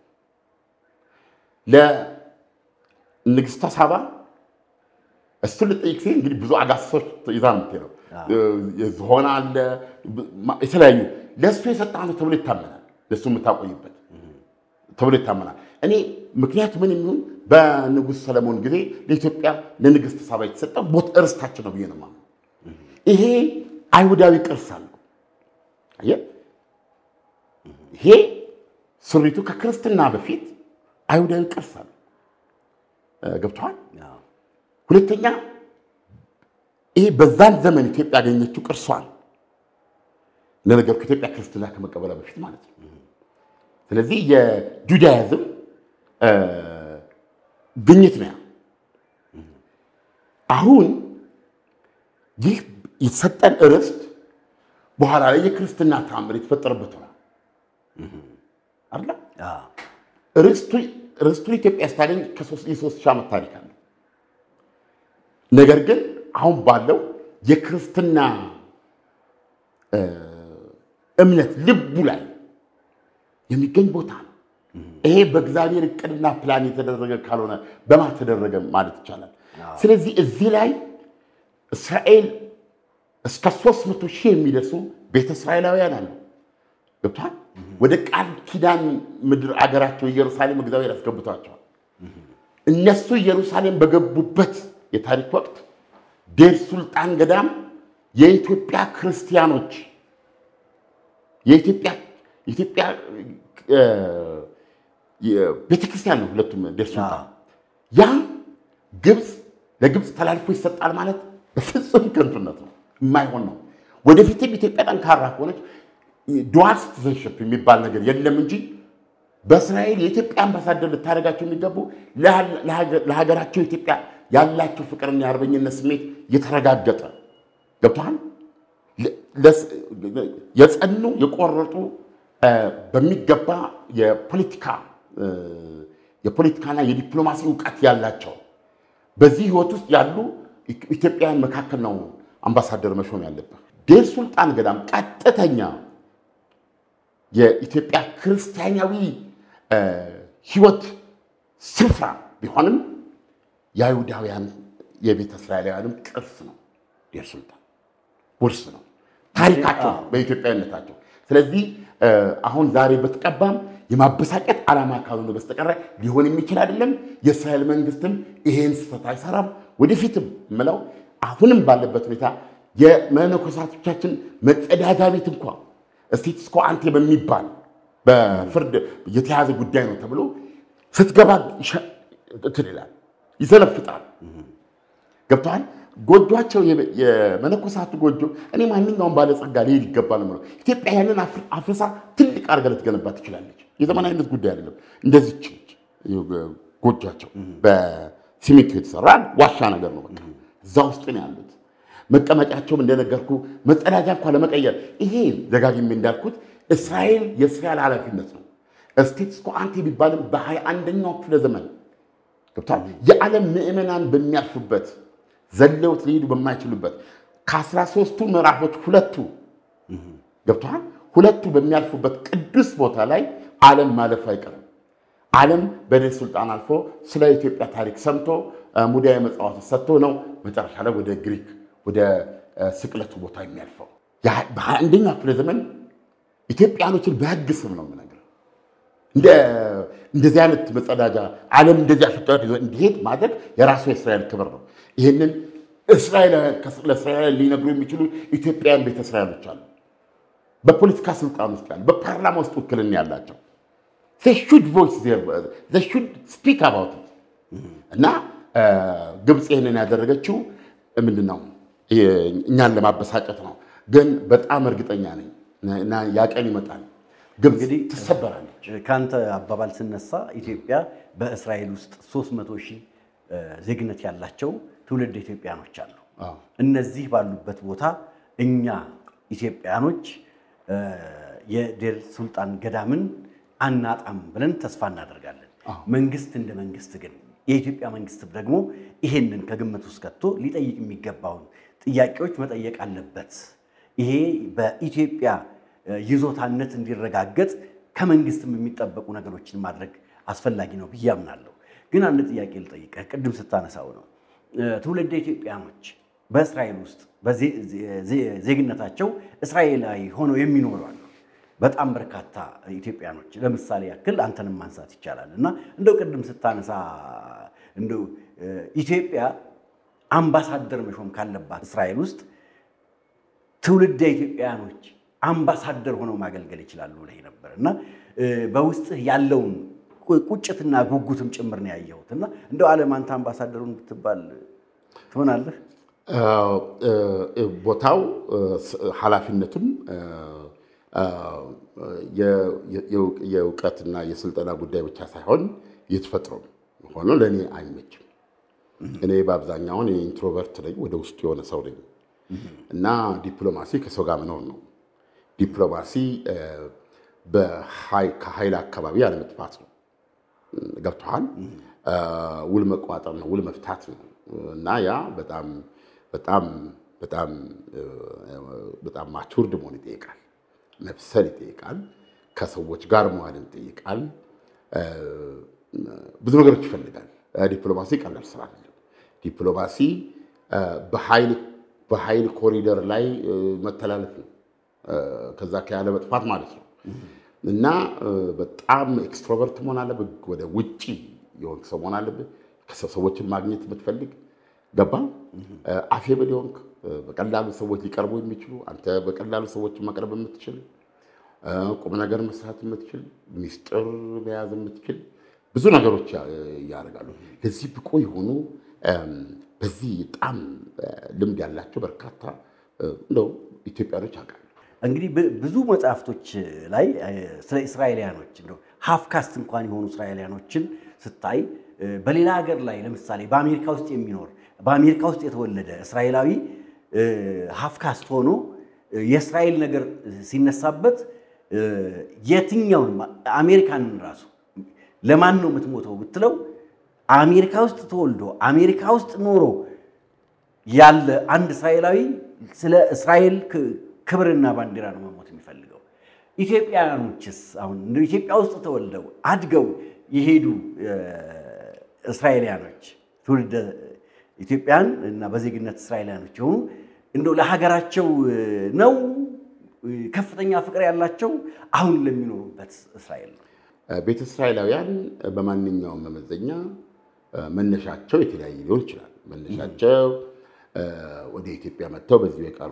ለንግሥተ ሳባ እሱን ልጠይቅ ሲል እንግዲህ ብዙ አጋሰሶች ይዛ ነው የምትሄደው። ዝሆን አለ፣ የተለያዩ ለእሱ የሰጠህ ተብሎ ይታመናል። ለእሱ የምታቆይበት ተብሎ ይታመናል። እኔ ምክንያቱ ምን የሚሆን በንጉሥ ሰለሞን ጊዜ ለኢትዮጵያ ለንግሥት ሳባ የተሰጠ ቦት እርስታችን ነው ብዬ ነው የማምነው። ይሄ አይሁዳዊ ቅርስ አለው። አየህ፣ ይሄ ስሪቱ ከክርስትና በፊት አይሁዳዊ ቅርስ አለው። ገብቶሃል? ሁለተኛ ይሄ በዛን ዘመን ኢትዮጵያ ያገኘችው ቅርሷን ለነገርኩ ኢትዮጵያ ክርስትና ከመቀበላ በፊት ማለት ነው። ስለዚህ የጁዳይዝም ግኝት ነው። አሁን ይህ የተሰጠን ርስት በኋላ ላይ የክርስትና ተአምር የተፈጠረበት ነው አይደለ? ርስቱን ኢትዮጵያ ስታገኝ የሶስት ሺህ ዓመት ታሪክ አለ። ነገር ግን አሁን ባለው የክርስትና እምነት ልቡ ላይ የሚገኝ ቦታ ነው። ይሄ በእግዚአብሔር እቅድና ፕላን የተደረገ ካልሆነ በማ ተደረገ ማለት ይቻላል። ስለዚህ እዚህ ላይ እስራኤል እስከ ሦስት መቶ ሺህ የሚደርሱ ቤተ እስራኤላውያን አሉ። ገብቷል። ወደ ቃል ኪዳን ምድር አገራቸው ኢየሩሳሌም እግዚአብሔር ያስገብቷቸዋል። እነሱ ኢየሩሳሌም በገቡበት የታሪክ ወቅት ዴር ሱልጣን ገዳም የኢትዮጵያ ክርስቲያኖች የኢትዮጵያ የኢትዮጵያ ቤተክርስቲያን ነው። ሁለቱም ዴር ሱልጣን ያ ግብፅ ለግብፅ ተላልፎ ይሰጣል ማለት በፍጹም ከንቱነት ነው፣ የማይሆን ነው። ወደፊትም ኢትዮጵያ ጠንካራ ከሆነች ዱዋል ሲቲዘንሽፕ የሚባል ነገር የለም እንጂ በእስራኤል የኢትዮጵያ አምባሳደር ልታደርጋቸው የሚገቡ ለሀገራቸው ኢትዮጵያ ያላቸው ፍቅርና የአርበኝነት ስሜት የተረጋገጠ ገብቶሃል። የጸኑ የቆረጡ በሚገባ የፖለቲካ የፖለቲካና የዲፕሎማሲ እውቀት ያላቸው በዚህ ህይወት ውስጥ ያሉ ኢትዮጵያውያን መካከል ነው አምባሳደር መሾም ያለብህ። ዴር ሱልጣን ገዳም ቀጥተኛ የኢትዮጵያ ክርስቲያናዊ ህይወት ስፍራ ቢሆንም የአይሁዳውያን የቤተ እስራኤላውያንም ቅርስ ነው። ዴር ሱልጣን ውርስ ነው፣ ታሪካቸው በኢትዮጵያዊነታቸው። ስለዚህ አሁን ዛሬ በተቀባም የማበሳጨት ዓላማ ካልሆነ በስተቀረ ሊሆን የሚችል አይደለም። የእስራኤል መንግስትም ይሄን ስህተት አይሰራም። ወደፊትም የምለው አሁንም ባለበት ሁኔታ የመነኮሳቶቻችን መጸዳጃ ቤት እንኳ ስቴትስ ኮ አንቴ በሚባል በፍርድ የተያዘ ጉዳይ ነው ተብሎ ስትገባ እንትን ይላል፣ ይዘለፍጣል። ገብተዋል። ጎጆቸው የመነኮሳቱ ጎጆ እኔ ማንኛውም ባለጸጋ ሊሄድ ይገባል ነው። ኢትዮጵያ ያንን አፍርሳ ትልቅ አድርጋ ልትገነባ ትችላለች። የዘመናዊነት ጉዳይ አይደለም። እንደዚች ጎጆቸው በሲሚንቶ የተሰራ ዋሻ ነገር ነው። በቃ እዛ ውስጥ ነው ያሉት። መቀመጫቸውም እንደነገርኩ መጸዳጃ እንኳ ለመቀየር ይሄ ደጋግሜ እንዳልኩት እስራኤል የእስራኤል ኃላፊነት ነው። ስቴትስ ኮ አንቴ ቢባልም በሀያ አንደኛው ክፍለ ዘመን ገብቷል። የዓለም ምዕመናን በሚያልፉበት ዘለውት ሊሄዱ በማይችሉበት ከአስራ ሦስቱ ምዕራፎች ሁለቱ ገብተዋል። ሁለቱ በሚያልፉበት ቅዱስ ቦታ ላይ ዓለም ማለፉ አይቀርም። ዓለም በዴር ሱልጣን አልፎ ስለ ኢትዮጵያ ታሪክ ሰምቶ ሙዳየ ምጽዋት ሰጥቶ ነው መጨረሻ ላይ ወደ ግሪክ ወደ ስቅለቱ ቦታ የሚያልፈው። በሀያ አንደኛው ክፍለ ዘመን ኢትዮጵያኖችን በሕግ ስም ነው የምነግርህ። እንደዚህ አይነት መጸዳጃ ዓለም እንደዚህ አፍጠት ይዞ እንዲሄድ ማድረግ የራሱ የእስራኤል ክብር ነው። ይህንን ለእስራኤል ሊነግሩ የሚችሉ ኢትዮጵያውያን ቤተ እስራኤሎች አሉ። በፖለቲካ ስልጣን ውስጥ ያሉ፣ በፓርላማ ውስጥ ውክልና ያላቸው ሹድ ቮይስ ሹድ ስፒክ አባውት እና ግብፅ ይህንን ያደረገችው ምንድን ነው? እኛን ለማበሳጨት ነው። ግን በጣም እርግጠኛ ነኝ እና ያ ቀን ይመጣል። ግብፅ ትሰበራለች። ከአንተ አባባል ስነሳ ኢትዮጵያ በእስራኤል ውስጥ 300 ሺህ ዜግነት ያላቸው ትውልድ ኢትዮጵያኖች አሉ። እነዚህ ባሉበት ቦታ እኛ ኢትዮጵያኖች የዴር ሱልጣን ገዳምን አናጣም ብለን ተስፋ እናደርጋለን። መንግስት እንደ መንግስት ግን የኢትዮጵያ መንግስትም ደግሞ ይሄንን ከግምት ውስጥ ከቶ ሊጠይቅ የሚገባውን ጥያቄዎች መጠየቅ አለበት። ይሄ በኢትዮጵያ ይዞታነት እንዲረጋገጥ ከመንግስትም የሚጠበቁ ነገሮችን ማድረግ አስፈላጊ ነው ብዬ አምናለሁ። ግን አንድ ጥያቄ ልጠይቅህ። ቅድም ስታነሳው ነው ትውልደ ኢትዮጵያኖች በእስራኤል ውስጥ ዜግነታቸው እስራኤላዊ ሆነው የሚኖሩ አሉ። በጣም በርካታ ኢትዮጵያኖች ለምሳሌ ያክል አንተንም ማንሳት ይቻላል እና እንደው ቅድም ስታነሳ እንደው ኢትዮጵያ አምባሳደር መሾም ካለባት እስራኤል ውስጥ ትውልደ ኢትዮጵያኖች አምባሳደር ሆነው ማገልገል ይችላሉ ብለህ ነበር እና በውስጥህ ያለውን ቁጭትና ጉጉትም ጭምር ነው ያየሁት እና እንደው ዓለም አንተ አምባሳደሩን ብትባል ትሆናለህ? ቦታው ኃላፊነቱም የእውቀትና የስልጠና ጉዳይ ብቻ ሳይሆን የተፈጥሮ ሆኖ ለእኔ አይመችም። እኔ በአብዛኛውን ኢንትሮቨርት ነኝ፣ ወደ ውስጡ የሆነ ሰው ነኝ እና ዲፕሎማሲ ከሰው ጋር መኖር ነው። ዲፕሎማሲ ከኃይል አካባቢ ያለመጥፋት ነው። ገብቶሃል? ውል መቋጠር ነው፣ ውል መፍታት ነው እና ያ በጣም በጣም በጣም በጣም ማቹርድ መሆን ይጠይቃል፣ መብሰል ይጠይቃል፣ ከሰዎች ጋር መዋልን ይጠይቃል፣ ብዙ ነገሮች ይፈልጋል። ዲፕሎማሲ ቀላል ስራ አይደለም። ዲፕሎማሲ በኃይል ኮሪደር ላይ መተላለፍ ነው፣ ከዛ ከያለ መጥፋት ማለት ነው እና በጣም ኤክስትሮቨርት መሆን አለብህ። ወደ ውጭ የሆንክ ሰው መሆን አለብህ። ሰዎችን ማግኘት የምትፈልግ ገባ አፌብል የሆንክ በቀላሉ ሰዎች ሊቀርቡ የሚችሉ አንተ በቀላሉ ሰዎችን መቅረብ የምትችል ቁም ነገር መስራት የምትችል ሚስጥር መያዝ የምትችል ብዙ ነገሮች ያደርጋሉ። ለዚህ ብቁ የሆኑ በዚህ በጣም ልምድ ያላቸው በርካታ እንደው ኢትዮጵያኖች አውቃለሁ። እንግዲህ ብዙ መጽሐፍቶች ላይ ስለ እስራኤልያኖች እንደው ሀፍካስት እንኳን የሆኑ እስራኤልያኖችን ስታይ በሌላ ሀገር ላይ ለምሳሌ በአሜሪካ ውስጥ የሚኖር በአሜሪካ ውስጥ የተወለደ እስራኤላዊ ሀፍካስት ሆኖ የእስራኤል ነገር ሲነሳበት የትኛውን አሜሪካንን ራሱ ለማን ነው የምትሞተው ብትለው አሜሪካ ውስጥ ተወልዶ አሜሪካ ውስጥ ኖሮ ያለ አንድ እስራኤላዊ ስለ እስራኤል ክብርና ባንዲራ ነው መሞት የሚፈልገው። ኢትዮጵያውያኖችስ አሁን ኢትዮጵያ ውስጥ ተወልደው አድገው የሄዱ እስራኤልያኖች ትውልደ ኢትዮጵያን እና በዜግነት እስራኤልያኖች የሆኑ እንደው ለሀገራቸው ነው ከፍተኛ ፍቅር ያላቸው አሁን ለሚኖሩበት እስራኤል ነው። ቤተ እስራኤላውያን በማንኛውም መመዘኛ መነሻቸው የተለያየ ሊሆን ይችላል። መነሻቸው ወደ ኢትዮጵያ መጥተው በዚሁ የቀሩ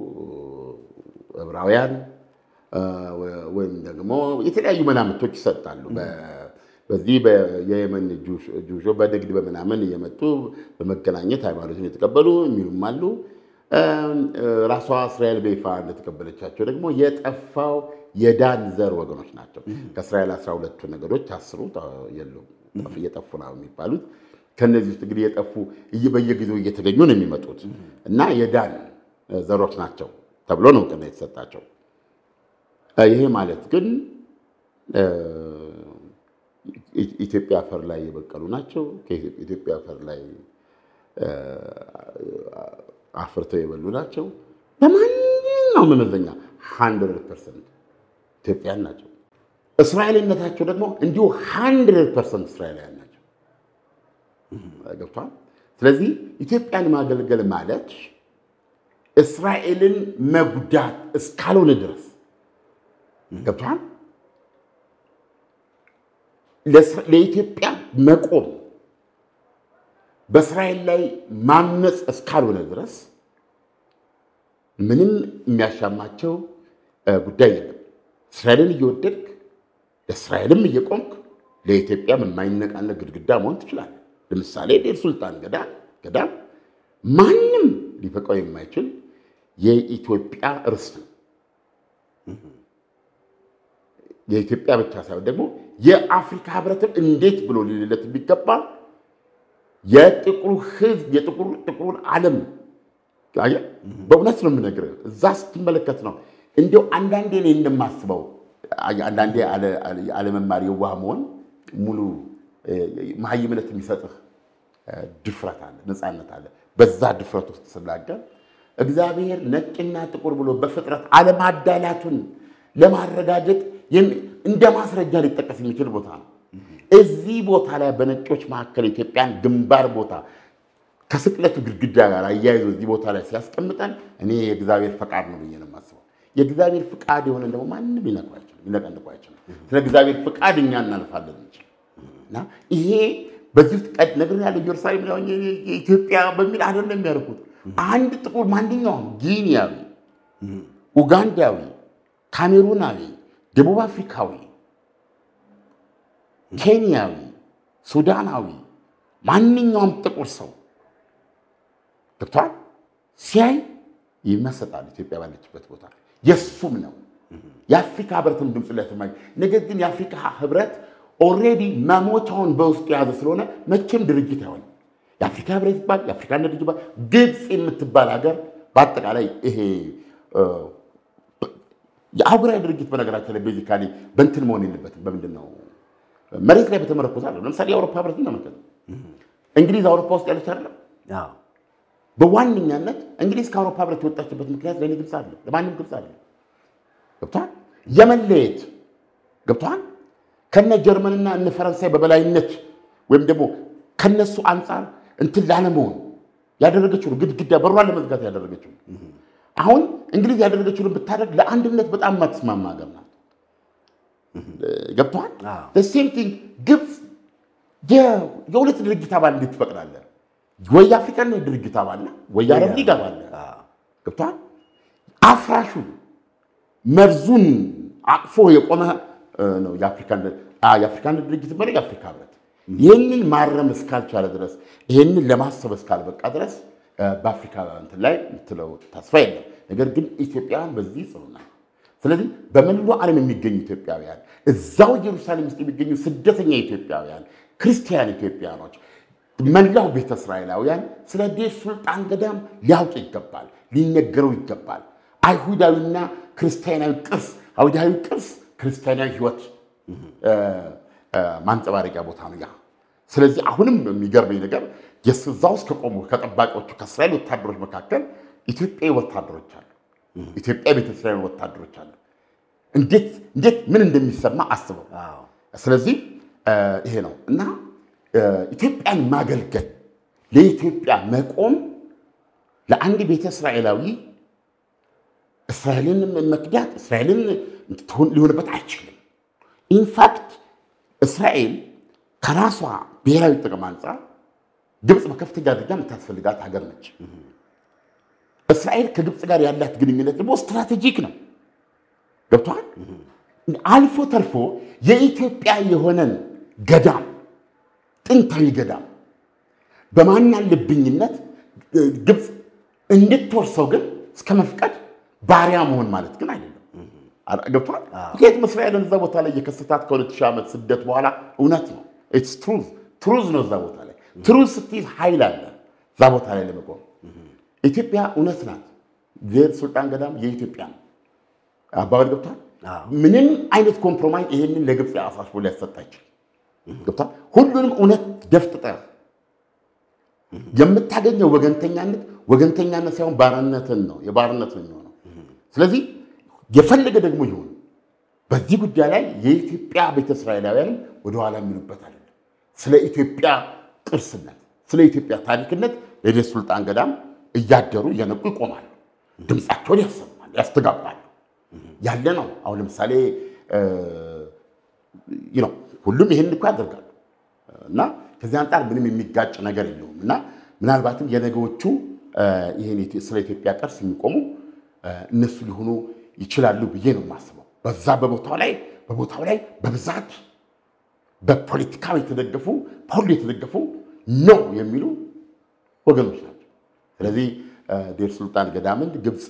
ዕብራውያን ወይም ደግሞ የተለያዩ መላምቶች ይሰጣሉ። በዚህ የየመን ጁሾ በንግድ በምናምን እየመጡ በመገናኘት ሃይማኖትን የተቀበሉ የሚሉም አሉ። ራሷ እስራኤል በይፋ እንደተቀበለቻቸው ደግሞ የጠፋው የዳን ዘር ወገኖች ናቸው። ከእስራኤል አስራ ሁለቱ ነገዶች አስሩ የሉም እየጠፉ ነው የሚባሉት። ከነዚህ ውስጥ እንግዲህ የጠፉ በየጊዜው እየተገኙ ነው የሚመጡት እና የዳን ዘሮች ናቸው ተብሎ ነው እውቅና የተሰጣቸው። ይሄ ማለት ግን ኢትዮጵያ አፈር ላይ የበቀሉ ናቸው። ከኢትዮጵያ አፈር ላይ አፍርተው የበሉ ናቸው። በማንኛውም መመዘኛ ሀንድረድ ፐርሰንት ኢትዮጵያን ናቸው። እስራኤልነታቸው ደግሞ እንዲሁ ሀንድረድ ፐርሰንት እስራኤላውያን ናቸው። ገብቷል። ስለዚህ ኢትዮጵያን ማገልገል ማለት እስራኤልን መጉዳት እስካልሆነ ድረስ ገብቷል። ለኢትዮጵያ መቆም በእስራኤል ላይ ማመፅ እስካልሆነ ድረስ ምንም የሚያሻማቸው ጉዳይ የለም። እስራኤልን እየወደድክ ለእስራኤልም እየቆምክ ለኢትዮጵያም የማይነቃነቅ ግድግዳ መሆን ትችላለህ። ለምሳሌ ዴር ሱልጣን ገዳም ገዳም ማንም ሊፈቀው የማይችል የኢትዮጵያ ርስት ነው። የኢትዮጵያ ብቻ ሳይሆን ደግሞ የአፍሪካ ሕብረትም እንዴት ብሎ ሊልለት የሚገባ የጥቁሩ ሕዝብ የጥቁሩን ዓለም በእውነት ነው የምነግርህ። እዛ ስትመለከት ነው እንዲያው አንዳንዴ እኔ እንደማስበው አንዳንዴ አለመማር የዋህ መሆን ሙሉ መሀይምነት የሚሰጥህ ድፍረት አለ፣ ነፃነት አለ። በዛ ድፍረት ውስጥ ስናገር እግዚአብሔር ነጭና ጥቁር ብሎ በፍጥረት አለማዳላቱን ለማረጋገጥ እንደ ማስረጃ ሊጠቀስ የሚችል ቦታ ነው። እዚህ ቦታ ላይ በነጮች መካከል ኢትዮጵያን ግንባር ቦታ ከስቅለቱ ግድግዳ ጋር አያይዞ እዚህ ቦታ ላይ ሲያስቀምጠን እኔ የእግዚአብሔር ፈቃድ ነው ብዬ ነው የማስበው። የእግዚአብሔር ፍቃድ የሆነ ደግሞ ማንም ሊነቅፍ አይችልም፣ ሊነቀንቁ አይችልም። ስለ እግዚአብሔር ፍቃድ እኛ እናልፋለን እንጂ እና ይሄ በዚህ ውስጥ ቀድ ነገር ያለ ኢየሩሳሌም ላይ ሆኜ የኢትዮጵያ በሚል አይደለም የሚያደርጉት። አንድ ጥቁር ማንኛውም ጊኒያዊ፣ ኡጋንዳዊ፣ ካሜሩናዊ፣ ደቡብ አፍሪካዊ፣ ኬንያዊ፣ ሱዳናዊ ማንኛውም ጥቁር ሰው ገብቷል ሲያይ ይመሰጣል። ኢትዮጵያ ባለችበት ቦታ የእሱም ነው። የአፍሪካ ህብረትም ድምፅ ላይ ሰማኝ። ነገር ግን የአፍሪካ ህብረት ኦልሬዲ መሞቻውን በውስጡ የያዘ ስለሆነ መቼም ድርጅት አይሆንም። የአፍሪካ ህብረት ይባል የአፍሪካ ድርጅት ይባል ግብፅ የምትባል ሀገር በአጠቃላይ ይሄ የአህጉራዊ ድርጅት በነገራችን ላይ ቤዚካሊ በእንትን መሆን የለበትም። በምንድን ነው መሬት ላይ በተመረኮዘ አለ። ለምሳሌ የአውሮፓ ህብረት ተመልከት። እንግሊዝ አውሮፓ ውስጥ ያለች አይደለም። በዋነኛነት እንግሊዝ ከአውሮፓ ህብረት የወጣችበት ምክንያት ለእኔ ግብፅ አለ፣ ለማንም ግብፅ አለ። ገብቷል። የመለየት ገብቷል። ከነ ጀርመንና እነ ፈረንሳይ በበላይነት ወይም ደግሞ ከነሱ አንጻር እንትን ላለመሆን ያደረገችው ግድግዳ በሯን ለመዝጋት ያደረገችው አሁን እንግሊዝ ያደረገችውን ብታደርግ ለአንድነት በጣም የማትስማማ ሀገር ናት። ገብተዋል። ሴም ቲንግ ግብፅ የሁለት ድርጅት አባል እንዴት ትፈቅዳለህ? ወይ የአፍሪካን ድርጅት አባል ነህ፣ ወይ የአረብ ሊግ አባል ነህ። ገብተዋል። አፍራሹን መርዙን አቅፎ የቆመ ነው የአፍሪካን ድርጅት መሪ የአፍሪካ ህብረት። ይህንን ማረም እስካልቻለ ድረስ ይህንን ለማሰብ እስካልበቃ ድረስ በአፍሪካ እንትን ላይ የምትለው ተስፋ የለም። ነገር ግን ኢትዮጵያውያን በዚህ ጽኑ ናቸው። ስለዚህ በመላው ዓለም የሚገኙ ኢትዮጵያውያን እዛው ኢየሩሳሌም ውስጥ የሚገኙ ስደተኛ ኢትዮጵያውያን፣ ክርስቲያን ኢትዮጵያኖች፣ መላው ቤተ እስራኤላውያን ስለ ዴር ሱልጣን ገዳም ሊያውቅ ይገባል፣ ሊነገረው ይገባል። አይሁዳዊና ክርስቲያናዊ ቅርስ፣ አይሁዳዊ ቅርስ ክርስቲያናዊ ህይወት ማንጸባረቂያ ቦታ ነው ያ። ስለዚህ አሁንም የሚገርመኝ ነገር የስዛ ውስጥ ከቆሙ ከጠባቂዎቹ ከእስራኤል ወታደሮች መካከል ኢትዮጵያዊ ወታደሮች አሉ። ኢትዮጵያ ቤተ እስራኤል ወታደሮች አሉ። እንዴት እንዴት ምን እንደሚሰማ አስበው። ስለዚህ ይሄ ነው እና ኢትዮጵያን ማገልገል ለኢትዮጵያ መቆም ለአንድ ቤተ እስራኤላዊ እስራኤልን መክዳት እስራኤልን ሊሆንበት አይችልም። ኢንፋክት እስራኤል ከራሷ ብሔራዊ ጥቅም አንጻር ግብፅ በከፍተኛ ደረጃ የምታስፈልጋት ሀገር ነች። እስራኤል ከግብፅ ጋር ያላት ግንኙነት ደግሞ ስትራቴጂክ ነው። ገብተዋል። አልፎ ተርፎ የኢትዮጵያ የሆነን ገዳም ጥንታዊ ገዳም በማናለብኝነት ግብፅ እንድትወርሰው ግን እስከ መፍቀድ ባሪያ መሆን ማለት ግን አይደለም። ገብቷል። ምክንያቱም እስራኤልን እዛ ቦታ ላይ የከሰታት ከሁለት ሺህ ዓመት ስደት በኋላ እውነት ነው። ትሩዝ ትሩዝ ነው። እዛ ቦታ ላይ ትሩዝ ስትይዝ ኃይል አለ እዛ ቦታ ላይ ለመቆም። ኢትዮጵያ እውነት ናት። ዴር ሱልጣን ገዳም የኢትዮጵያ ነው። አባባል ገብቷል። ምንም አይነት ኮምፕሮማይዝ ይሄንን ለግብፅ አሳስቦ ሊያሰጥ አይችልም። ገብቷል። ሁሉንም እውነት ደፍጥጠህ የምታገኘው ወገንተኛነት ወገንተኛነት ሳይሆን ባርነትን ነው የባርነት ነው የሚሆነው። ስለዚህ የፈለገ ደግሞ ይሁን በዚህ ጉዳይ ላይ የኢትዮጵያ ቤተ እስራኤላውያንም ወደኋላ የሚሉበት አይደለም። ስለ ኢትዮጵያ ቅርስነት፣ ስለ ኢትዮጵያ ታሪክነት ለዴር ሱልጣን ገዳም እያደሩ እየነቁ ይቆማሉ። ድምፃቸውን ያሰማሉ፣ ያስተጋባሉ። ያለ ነው። አሁን ለምሳሌ ነው ሁሉም ይህን እኮ ያደርጋሉ እና ከዚህ አንጻር ምንም የሚጋጭ ነገር የለውም እና ምናልባትም የነገዎቹ ይህን ስለ ኢትዮጵያ ቅርስ የሚቆሙ እነሱ ሊሆኑ ይችላሉ ብዬ ነው የማስበው። በዛ በቦታው ላይ በቦታው ላይ በብዛት በፖለቲካ የተደገፉ በሁሉ የተደገፉ ነው የሚሉ ወገኖች ናቸው። ስለዚህ ዴር ሱልጣን ገዳምን ግብፅ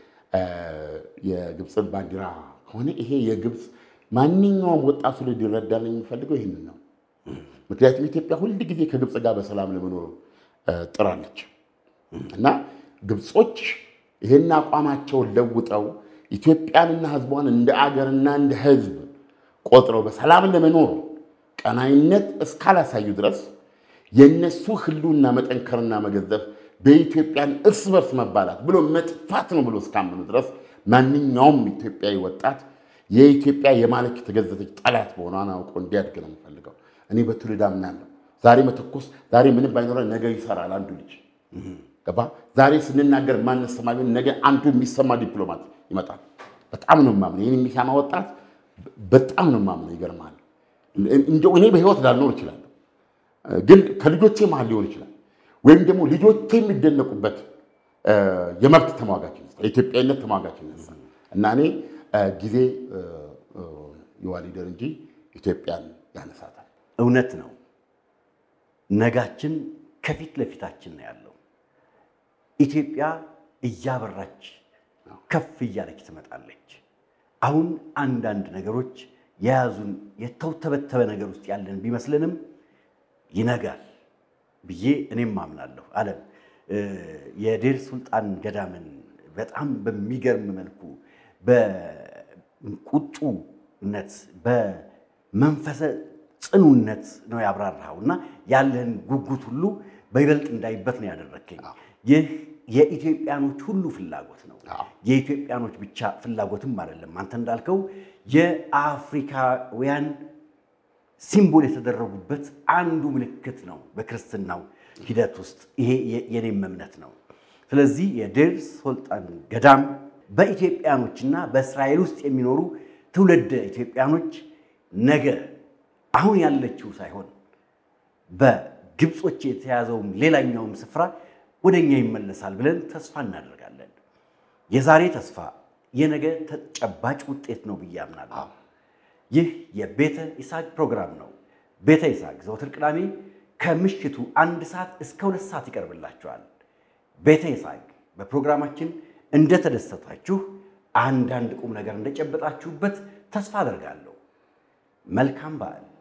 የግብፅን ባንዲራ ከሆነ ይሄ የግብፅ ማንኛውም ወጣቱ ላይ ሊረዳል የሚፈልገው ይህንን ነው። ምክንያቱም ኢትዮጵያ ሁል ጊዜ ከግብፅ ጋር በሰላም ለመኖር ጥራለች እና ግብፆች ይህን አቋማቸውን ለውጠው ኢትዮጵያንና ሕዝቧን እንደ አገርና እንደ ሕዝብ ቆጥረው በሰላም ለመኖር ቀናይነት እስካላሳዩ ድረስ የእነሱ ህልውና መጠንከርና መገዘፍ በኢትዮጵያን እርስ በርስ መባላት ብሎ መጥፋት ነው ብሎ እስካመኑ ድረስ ማንኛውም ኢትዮጵያዊ ወጣት የኢትዮጵያ የማለክ የተገዘተች ጠላት መሆኗን አውቆ እንዲያድግ ነው የምፈልገው። እኔ በትውልድ አምናለሁ። ዛሬ መተኮስ ዛሬ ምንም ባይኖረን ነገ ይሰራል አንዱ ልጅ ገባ። ዛሬ ስንናገር ማንሰማ ቢሆን ነገ አንዱ የሚሰማ ዲፕሎማት ይመጣል። በጣም ነው የማምነው። ይህን የሚሰማ ወጣት በጣም ነው የማምነው። ይገርማል። እንደው እኔ በህይወት ላልኖር እችላለሁ፣ ግን ከልጆቼ መሀል ሊሆን ይችላል። ወይም ደግሞ ልጆቼ የሚደነቁበት የመብት ተሟጋች የኢትዮጵያዊነት ተሟጋች እና እኔ ጊዜ ይዋሊደር እንጂ ኢትዮጵያን ያነሳታል። እውነት ነው። ነጋችን ከፊት ለፊታችን ነው ያለው። ኢትዮጵያ እያበራች ከፍ እያለች ትመጣለች። አሁን አንዳንድ ነገሮች የያዙን የተውተበተበ ነገር ውስጥ ያለን ቢመስልንም ይነጋል ብዬ እኔም አምናለሁ። አለም የዴር ሱልጣን ገዳምን በጣም በሚገርም መልኩ በቁጡነት በመንፈሰ ጽኑነት ነው ያብራራኸው እና ያለህን ጉጉት ሁሉ በይበልጥ እንዳይበት ነው ያደረግከኝ። ይህ የኢትዮጵያኖች ሁሉ ፍላጎት ነው። የኢትዮጵያኖች ብቻ ፍላጎትም አይደለም። አንተ እንዳልከው የአፍሪካውያን ሲምቦል የተደረጉበት አንዱ ምልክት ነው በክርስትናው ሂደት ውስጥ። ይሄ የኔም እምነት ነው። ስለዚህ የዴር ሱልጣን ገዳም በኢትዮጵያኖችና በእስራኤል ውስጥ የሚኖሩ ትውልደ ኢትዮጵያኖች ነገ አሁን ያለችው ሳይሆን በግብጾች የተያዘውም ሌላኛውም ስፍራ ወደ እኛ ይመለሳል ብለን ተስፋ እናደርጋለን። የዛሬ ተስፋ የነገ ተጨባጭ ውጤት ነው ብዬ አምናለሁ። ይህ የቤተ ይስሐቅ ፕሮግራም ነው። ቤተ ይስሐቅ ዘወትር ቅዳሜ ከምሽቱ አንድ ሰዓት እስከ ሁለት ሰዓት ይቀርብላችኋል። ቤተ ይስሐቅ በፕሮግራማችን እንደተደሰታችሁ አንዳንድ ቁም ነገር እንደጨበጣችሁበት ተስፋ አደርጋለሁ። መልካም በዓል